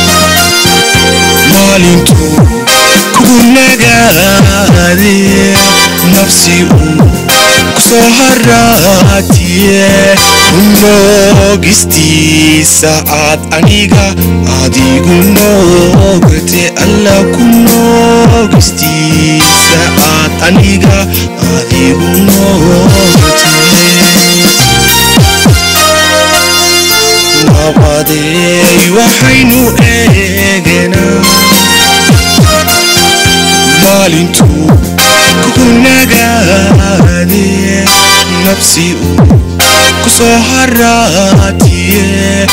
maalintuu kugu nagaade nafsi uu kusoo haraatiye kunoogistiisa aad aniga adigu noogate alla kunoogistiisa aad aniga adigu noogate nabadeey waxaynu eegenaa maalintuu kugu nagaade nafsi uu kusoo haraatiye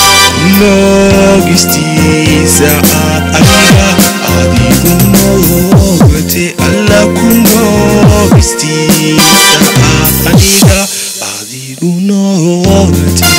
kunoogistiisa aad aniga adigu noogate alla kunoogistiisa aad aniga adigu noogate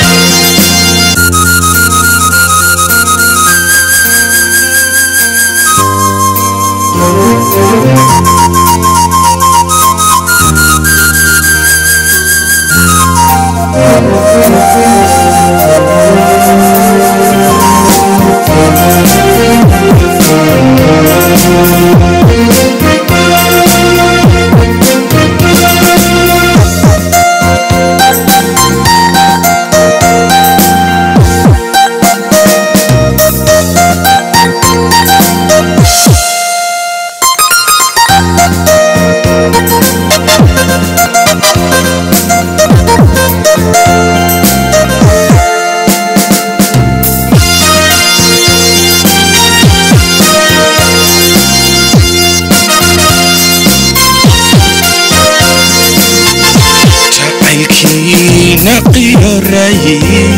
jacaylkiina qiyoraye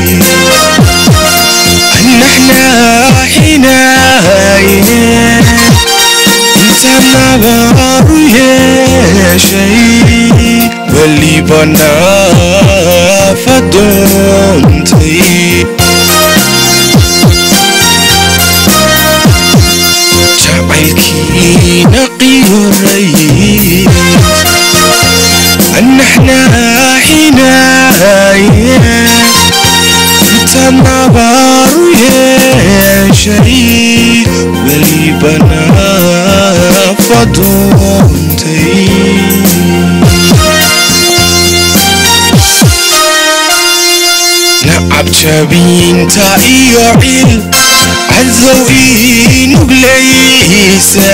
annaxnaaxinaaye inta nabaaru yeeshay weliba naafa doontay jacaylkiina qiyoraye annaxnaaxinaaye inta nabaaru yeeshay weliba naafa doontay nacab jabiinta iyo cil cadow ii nuglaysa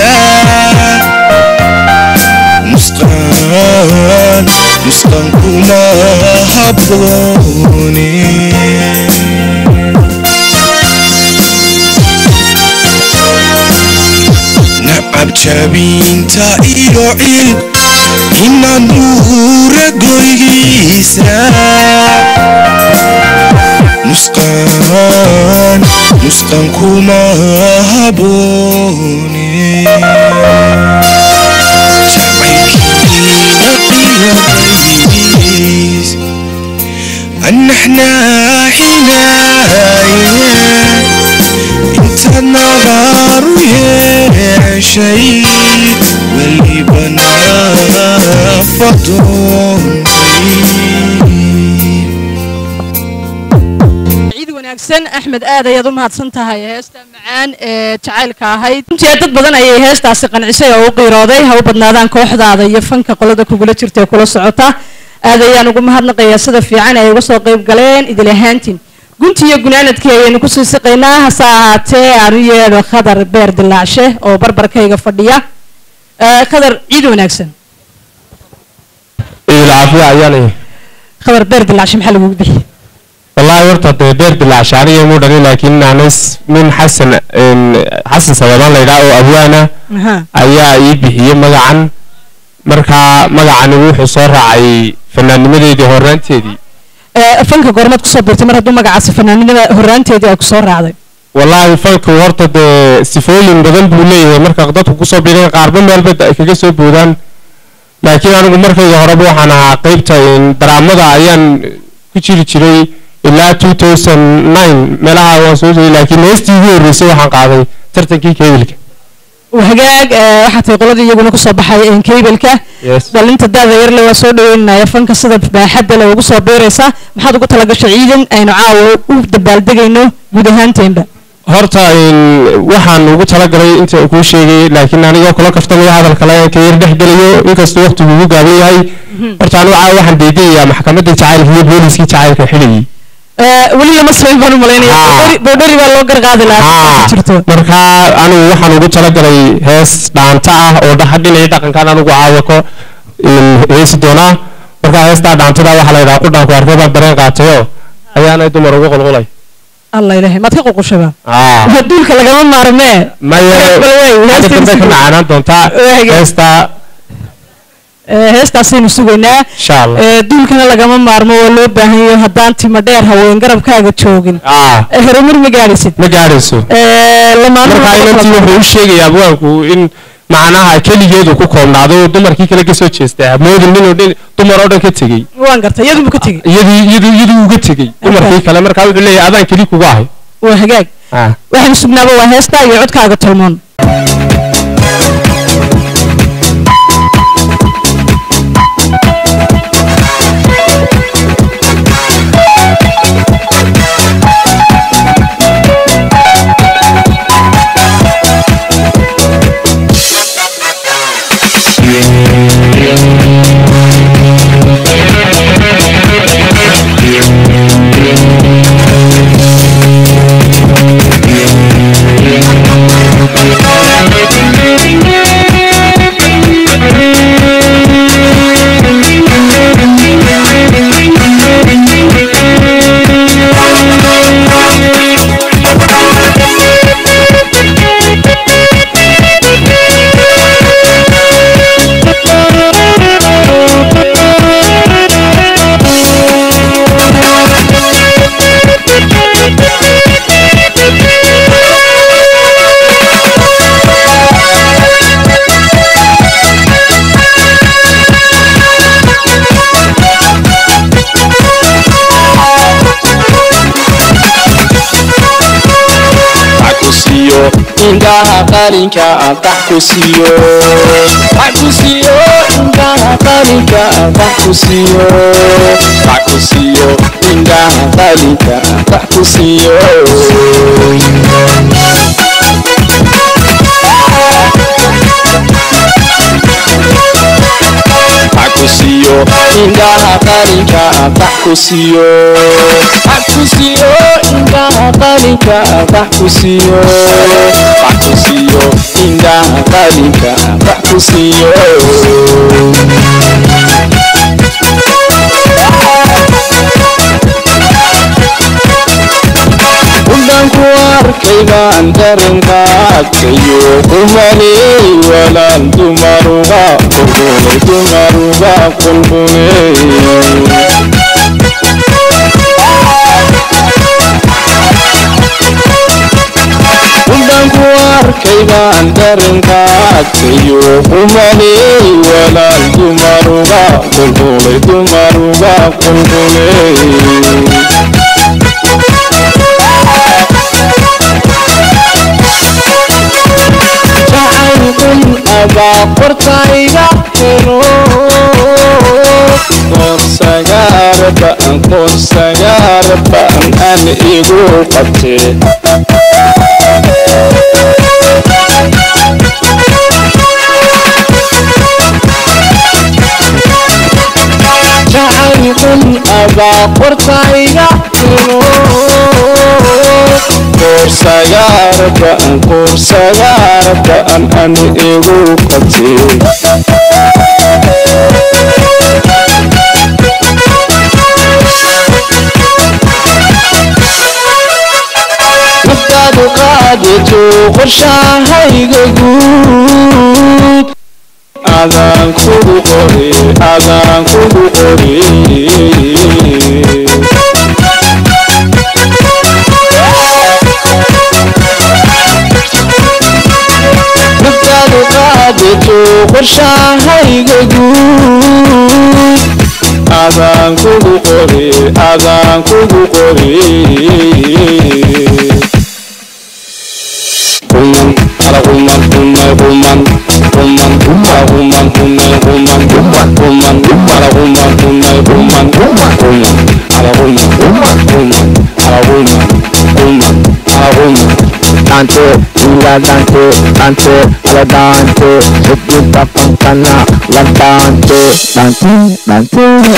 nusqaan nusqan kuma haboone nacab jabiinta iyo cil inaan duura goygiisa nusqaan nusqan kuma haboone jacaylkiina qiyorays annaxnaaxinaaye inta nabaaru yeeshay weliba naa wanaagsan axmed aad ayaad u mahadsan tahay heesta macaan ee jacaylka ahayd runtii dad badan ayay heestaasi qancisay oo u qiirooday ha u badnaadaan kooxdaada iyo fanka qolada kugula jirta ee kula socota aad ayaan ugu mahadnaqayaa sida fiican ay uga soo qayb galeen idil ahaantiin gunti iyo gunaanadkii ayaynu kusii siqaynaa hase ahaatee aan u yeedho khadar beer dilaacshe oo barbarkayga fadhiya Eh, khadar ciid wanaagsan ciidul caafiya ayaa leeyahay khadar beer dilaacshe maxaa lagugu bixiyey wallaahi horta dee beer dilaacshe aniga muu dhalin laakiin naanis min xasan een, xasan sababaan la yidhaha oo abwaana Aha. ayaa ii bixiyey magacan markaa magacani wuxuu soo raacay fanaanimadeedii horaanteedii Eh, fanka goormaad kusoo biirtay mar hadduu magacaasi fanaanimada horaanteedii ay kusoo raacday wallaahi fanku horta dee sifooyin badan buu leeyahay marka dadku kusoo biireen qaarba meelba ay kaga soo boodaan laakiin anigu markayga horeba waxaan ahaa qeybta een, daraamada ayaan ku jiri jiray ilaa 2009 meelaha waan soo jiray laakiin heestii ugu horreysay waxaan qaaday tartankii kebilka hagaag eh, waxaa tahay qoladii iyaguna kusoo baxay een, keybelka Yes. dhalinta daada yarle waa soo dhaweynaya fanka sida baaxadda le ugu soo biiraysa maxaad ugu talagashay ciidan aynu caawa u dabaaldegayno guud ahaanteenba horta een, waxaan ugu talagalay inta uu kuu sheegay laakiin anigoo kula kaftamaya hadalka le ka yar dhex gelayo inkastuu waqtigu ugu gaaban yahay horta anigu caawa waxaan deedeeyaa maxkamadda jacaylka iyo booliskii jacaylka xidhayay Eh, weli lama samayn baan u malaynaya Boodhari- boodhari baa loo garqaadi lahaa Ah, jirto marka anigu waxaan ugu talagalay hees dhaanta ah oo dhaha dhinaya dhaqankan anigu caawa ko een, heesi doonaa marka heestaa dhaantada waxaa la yidhaha qudhaanku arkay baan dareen qaatayo ayaanay dumar ugu qulqulay allah ilaahay maad ka ququshaba Ah. duulka lagama maarmee maya Bal wey, hadda heestii dambe ka sugo. macaanaan doontaa Waaga. heestaa Eh, heestaasaynu sugaynaa insha allah Eh, duulkana lagama maarmo waa loo baahan yahay haddaan timo dheer haween garabkaaga joogin Ah, Eh, horumar ma gaadhaysid ma gaadhayso Eh, lamaanaha marka inantii wuxuu u sheegayaa abwaanku in macnaha keligeedu ku koobnaado oo dumarkii kale ka soo jeestay moodin ninoo dhin dumar oo dhan ka tegey waan gartay iyadunbu ka tegey iyadii iyadii iyadii uga tegey dumarkii kale marka wuxuu leeyahay adaan keli kuga ahay waa hagaag Ah. waxaynu sugnaaba waa heestaa iyo codkaaga tolmoon kusiyo indhaha qalinka adax kusiyo kusiyo indhaha qalinka adax kusiyo kusiyo indhaha qalinka adax kusiyo kusiyo indhaha qalinka adax kusiyo kusiyo indhaha qalinka adax kusiyo kusiyo indhaha qalinka adax kusiyo udhanku arkay baan darankaadkayo kumaley walaal dumaruga qulqulay dumaruga qulqulay udhanku arkay baan darankaadkayo kumaley walaal dumaruga qulqulay dumaruga qulqulay jacaylkun abaa qortayga helo qorsagaarba qorsagaarba baan aan igu qabtee jacaylkun abaa qortayga ino kursagaarbaan kursagaarbaan aan igu qabtee naftaadu qaadato qorshahayga guud adaan kugu qori adaan kugu qori naftaadu qaadato qorshahayga guud adaan kugu qori adaan kugu qori Human, ala human, human, human, human, ala human, human, human, human, human, ala human, human, human, human, human, ala human, human, human, ala human, human, ala human. Dante, ila dante, dante, ala dante, Hidita pangkana, la dante, dante,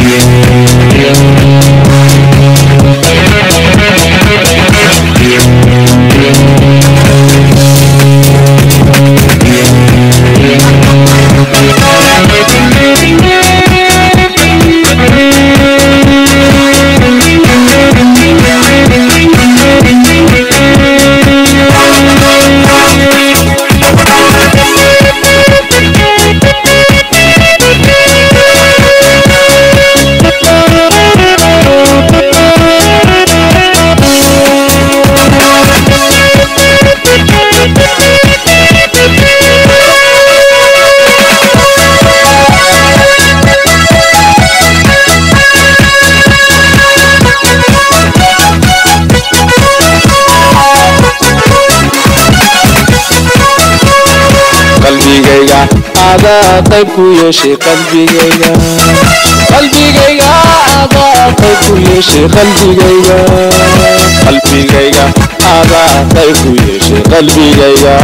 qalbigayga adaa qayb ku yeeshay qalbigayga qalbigayga adaa qayb ku yeeshay qalbigayga qalbigayga adaa qayb ku yeeshay qalbigayga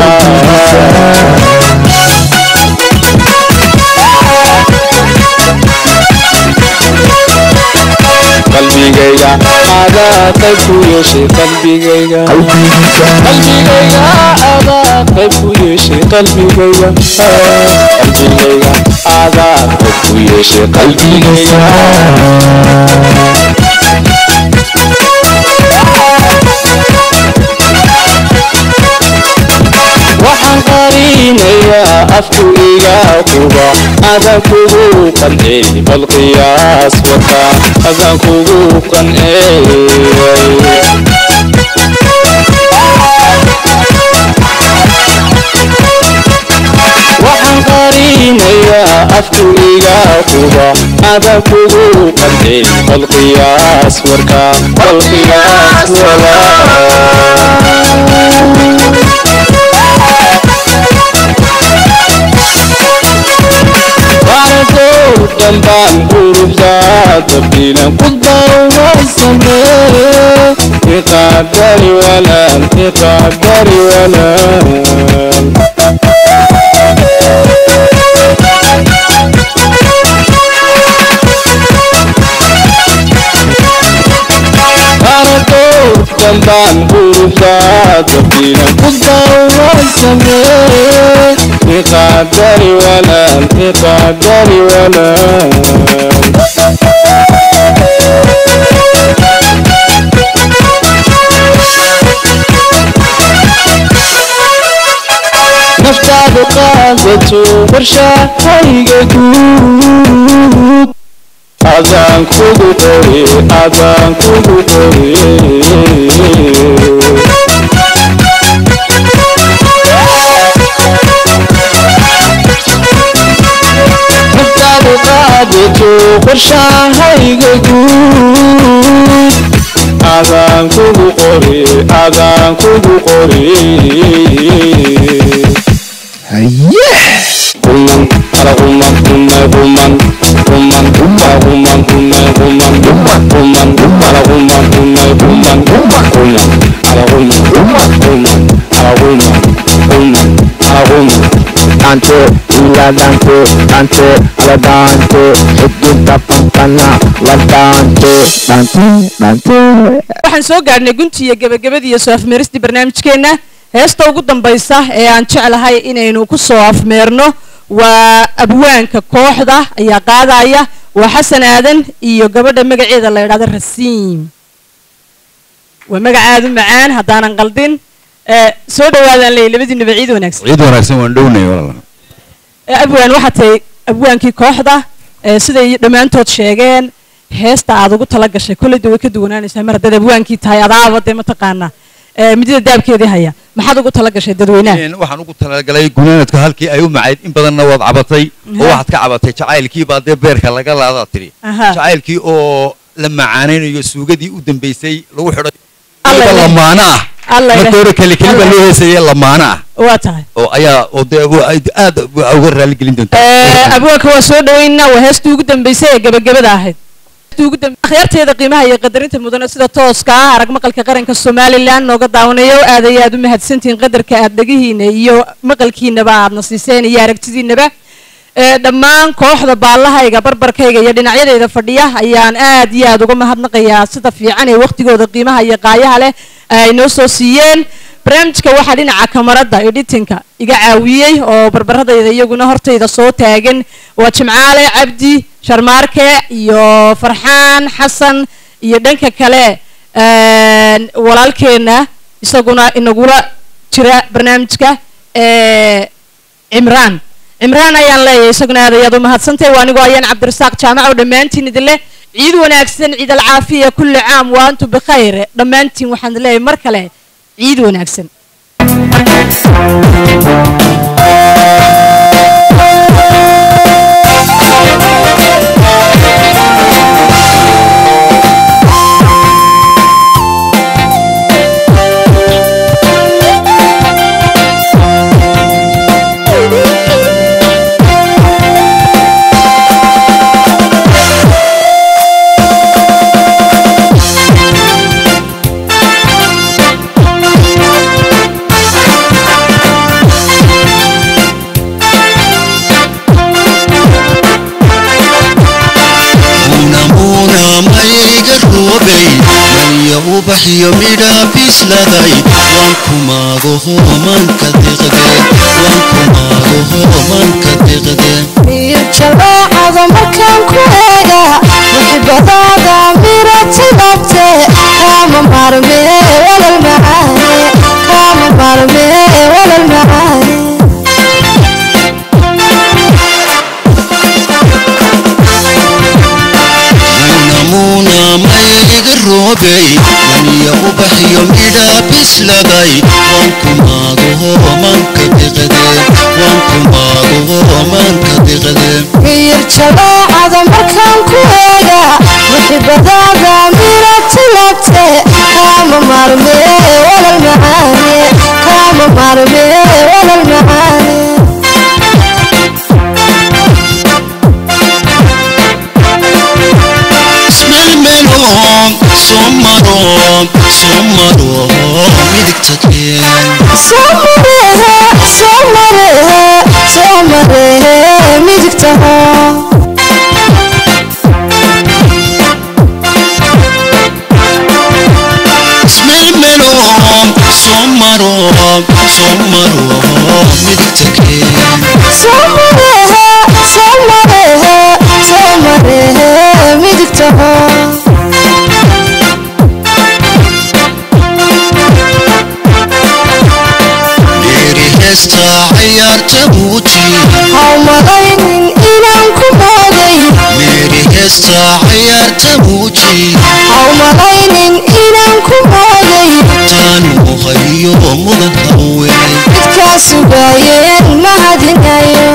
qalbigayga adaa qayb ku yeeshay qalbigayga qalbigayga adaa qayb ku yeeshay qalbigayga qalbigayga adaa qayb ku yeeshay qalbigayga waxaan qarinayaa afku iga quba adaan kugu qancey bal qiyaas wata adaan kugu qancey waxaan qarinayaa afku iga quba adaan kugu qancey bal qiyaas warka bal qiyaas Barakow dambaan quruxdaada bilan ku dawasane iqaadari walaan iqaadari walaan Barakow dambaan quruxdaada bilan ku dawasane iqaadari walaan iqaadari walaan naftaadu qaadato qorshahayga guud adaan kugu qori adaan kugu qori naftaadu qaadato qorshahayga guud adaan kugu qori adaan kugu qori Human, ala human, human, human, woman, a woman, una woman, woman, woman, a la woman, una woman, woman, woman, a la woman, woman, woman, a la woman, woman, a la woman. Dante, la dante, dante, la dante, ejita pampana, la dante, dante, dante. waxaan soo gaadhnay guntii iyo gebagabadii iyo soo afmeeristii barnaamijkeenna heesta ugu dambaysa ee aan jeclahay inaynu ku soo afmeerno waa abwaanka kooxda ayaa qaadaya waa xasan aadan iyo gabadha magaceeda la yidhahdo rasiim waa magacaadu macaan haddaanan qaldin ee soo dhawaadaan leeyahy labadiinuba ciid wanaagsan ciid wanaagsan waan dhownay walaal ee abwaan waxaa tahay abwaankii kooxda ee siday dhammaantood sheegeen heesta aad ugu tala gashay kolley de way ka duwanaanaysaa mar haddaad abwaankii tahay adaaba dee mataqaanaa ee midida daabkeedii haya maxaad ugu tala gashay dadweynaha Een, waxaan ugu talagalay gunaanadka halkii ay u macayd in badanna waad cabatay oo Aha. waxaad ka cabatay jacaylkii baa dee beerka laga laadaa tiri Aha. jacaylkii oo la macaanaynayo suugadii u dambeysay lagu xidhay Alla weliba ilaahay. lamaana ah Alla marka ilaahay. hore keli keli baa Alla loo heesayay lamaana ah waa tahay oo ayaa oo dee wa- ay- aad wa- uga raaligelin doontaa Ee, abwaanka waa soo dhaweynaa waa heestii ugu dambeysay ee gabagabada ahayd Heestii ugu dambe- akhyaarteeda qiimaha iyo qadarinta mudane sida tooska ah arag maqalka qaranka somalilan nooga daawanayo aad iyo aad u mahadsantihiin qadarka aad dhegihiina iyo maqalkiinaba aadna siiseen iyo aragtidiinaba ee dhammaan kooxda baallahayga barbarkayga iyo dhinacyadayda fadhiya ayaan aad iyo aad uga mahadnaqayaa sida fiican ee waqtigooda qiimaha iyo qaayaha leh ay noo soo siiyeen barnaamijka waxaa dhinaca kamarada editinka iga caawiyey oo barbaradayda iyaguna hortayda soo taagan waa jimcaale cabdi sharmaarke iyo farxaan xasan iyo dhanka kale een, walaalkeena isaguna inagula jira barnaamijka ee cimraan cimraan ayaan leeyahay isaguna aad ayaad u mahadsantahay waa anigoo ayaan cabdirasaaq jaamac oo dhammaantiin idin leh ciid wanaagsan ciid alcaafiya kulli caam wa antum bikhayr dhammaantiin waxaan idin leeyahay mar kale ciid wanaagsan muuna mayga roobay maya ubaxyo midhaa bisladay waan kumaago hoomanka diqde waan kumaago hoomanka diqde jalaacada markaan ku eega muxibadaada mirati dhabte kaama maarmee walal macaane kaama maarmee walal macaane muuna mayga roobay maya ubaxyo midhaa bisladay waan kumaago hoomanka diqde waan kumaago hoomanka diqde miyir jalaacada markaan ku eega muxibadaada mirati dhabte kaama maarmee walal macaane kaama maarmee walal macaane ismelmeloon soo maro soo maro midigta keen Somarehe, somarehe, somarehe, midigtaha. ismelmeloon soo maro soo maro midigta keen Somarehe, somarehe, somarehe, midigtaha. dheeri heesta cayaarta muuji Haw malaynin inaan ku moogay. meeri heesta cayaarta muuji Haw malaynin inaan ku moogay. taanu hayo mudan haweenay Midkaa sugaayeen mahadinayo.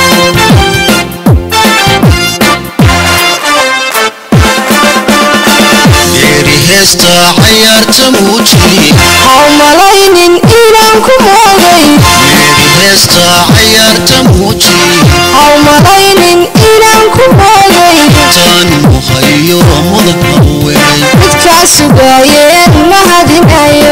dheeri heesta cayaarta muuji Haw malaynin inaan ku moogay. meeri heesta cayaarta muuji Haw malaynin inaan ku moogay. taan muhayo mudan haweenay midkaa sugaayeen mahadinayo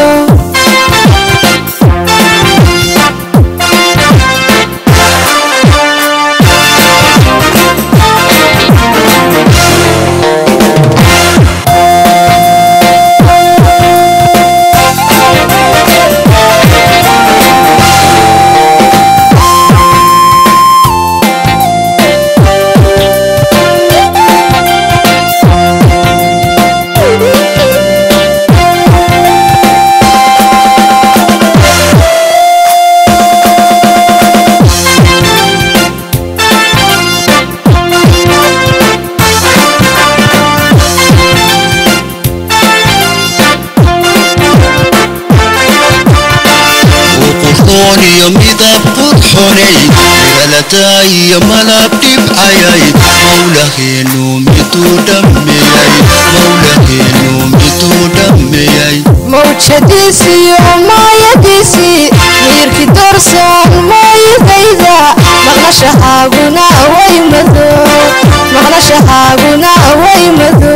qurxoon iyo midab qurxonay galata iyo malab dhibcayay mawlaheenu miduu dhammeeyay mawlaheenu miduu dhammeeyay mawjadiisiyo maayadiisii miirki doorsan mooyidayda maqnashahaaguna way mado maqnashahaaguna way mado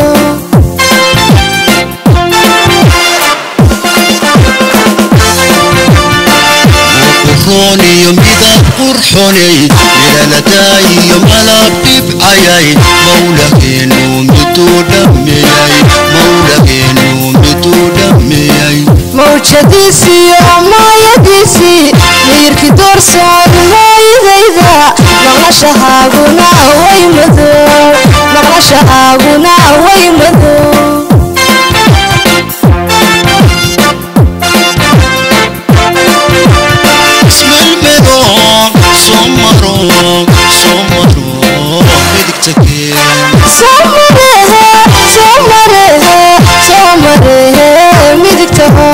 qurxoon iyo midab qurxonay galata iyo malab dhibcayay mawlaheenu miduu dhammeeyay mawlaheenu miduu dhammeeyay mawjadiisiyo maayadiisii miirki doorsan mooyidayda maqnashahaaguna way mado maqnashahaaguna way mado ismalmado soo maro soo maro midigta keen Somarehe, somarehe, somarehe, midigtaho.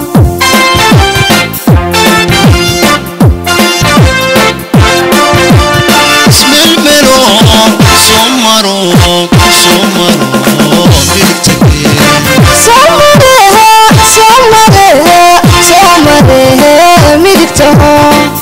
ismalmado soo maro soo maro midigta keen Somarehe, somarehe, somarehe, midigtaho.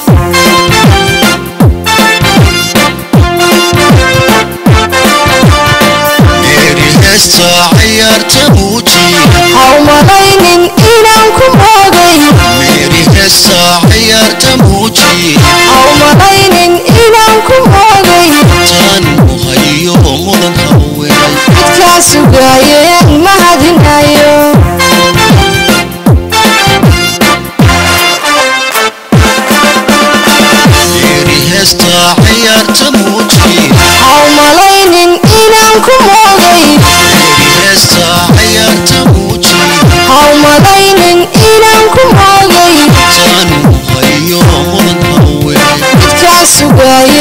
meeri heesta ciyaarta muuji Ha u malaynin inaan ku moogay. meeri heesta ciyaarta muuji Ha u malaynin inaan ku moogay. taan muhayo mudan haweenay Midkaa sugaayeen mahadinayo. meeri heesta ciyaarta muuji Ha u malaynin inaan ku moogay. meeri heesta ciyaarta muuji Ha u malaynin inaan ku moogay. taan muhayo mudan haweenay midkaa sugaayeen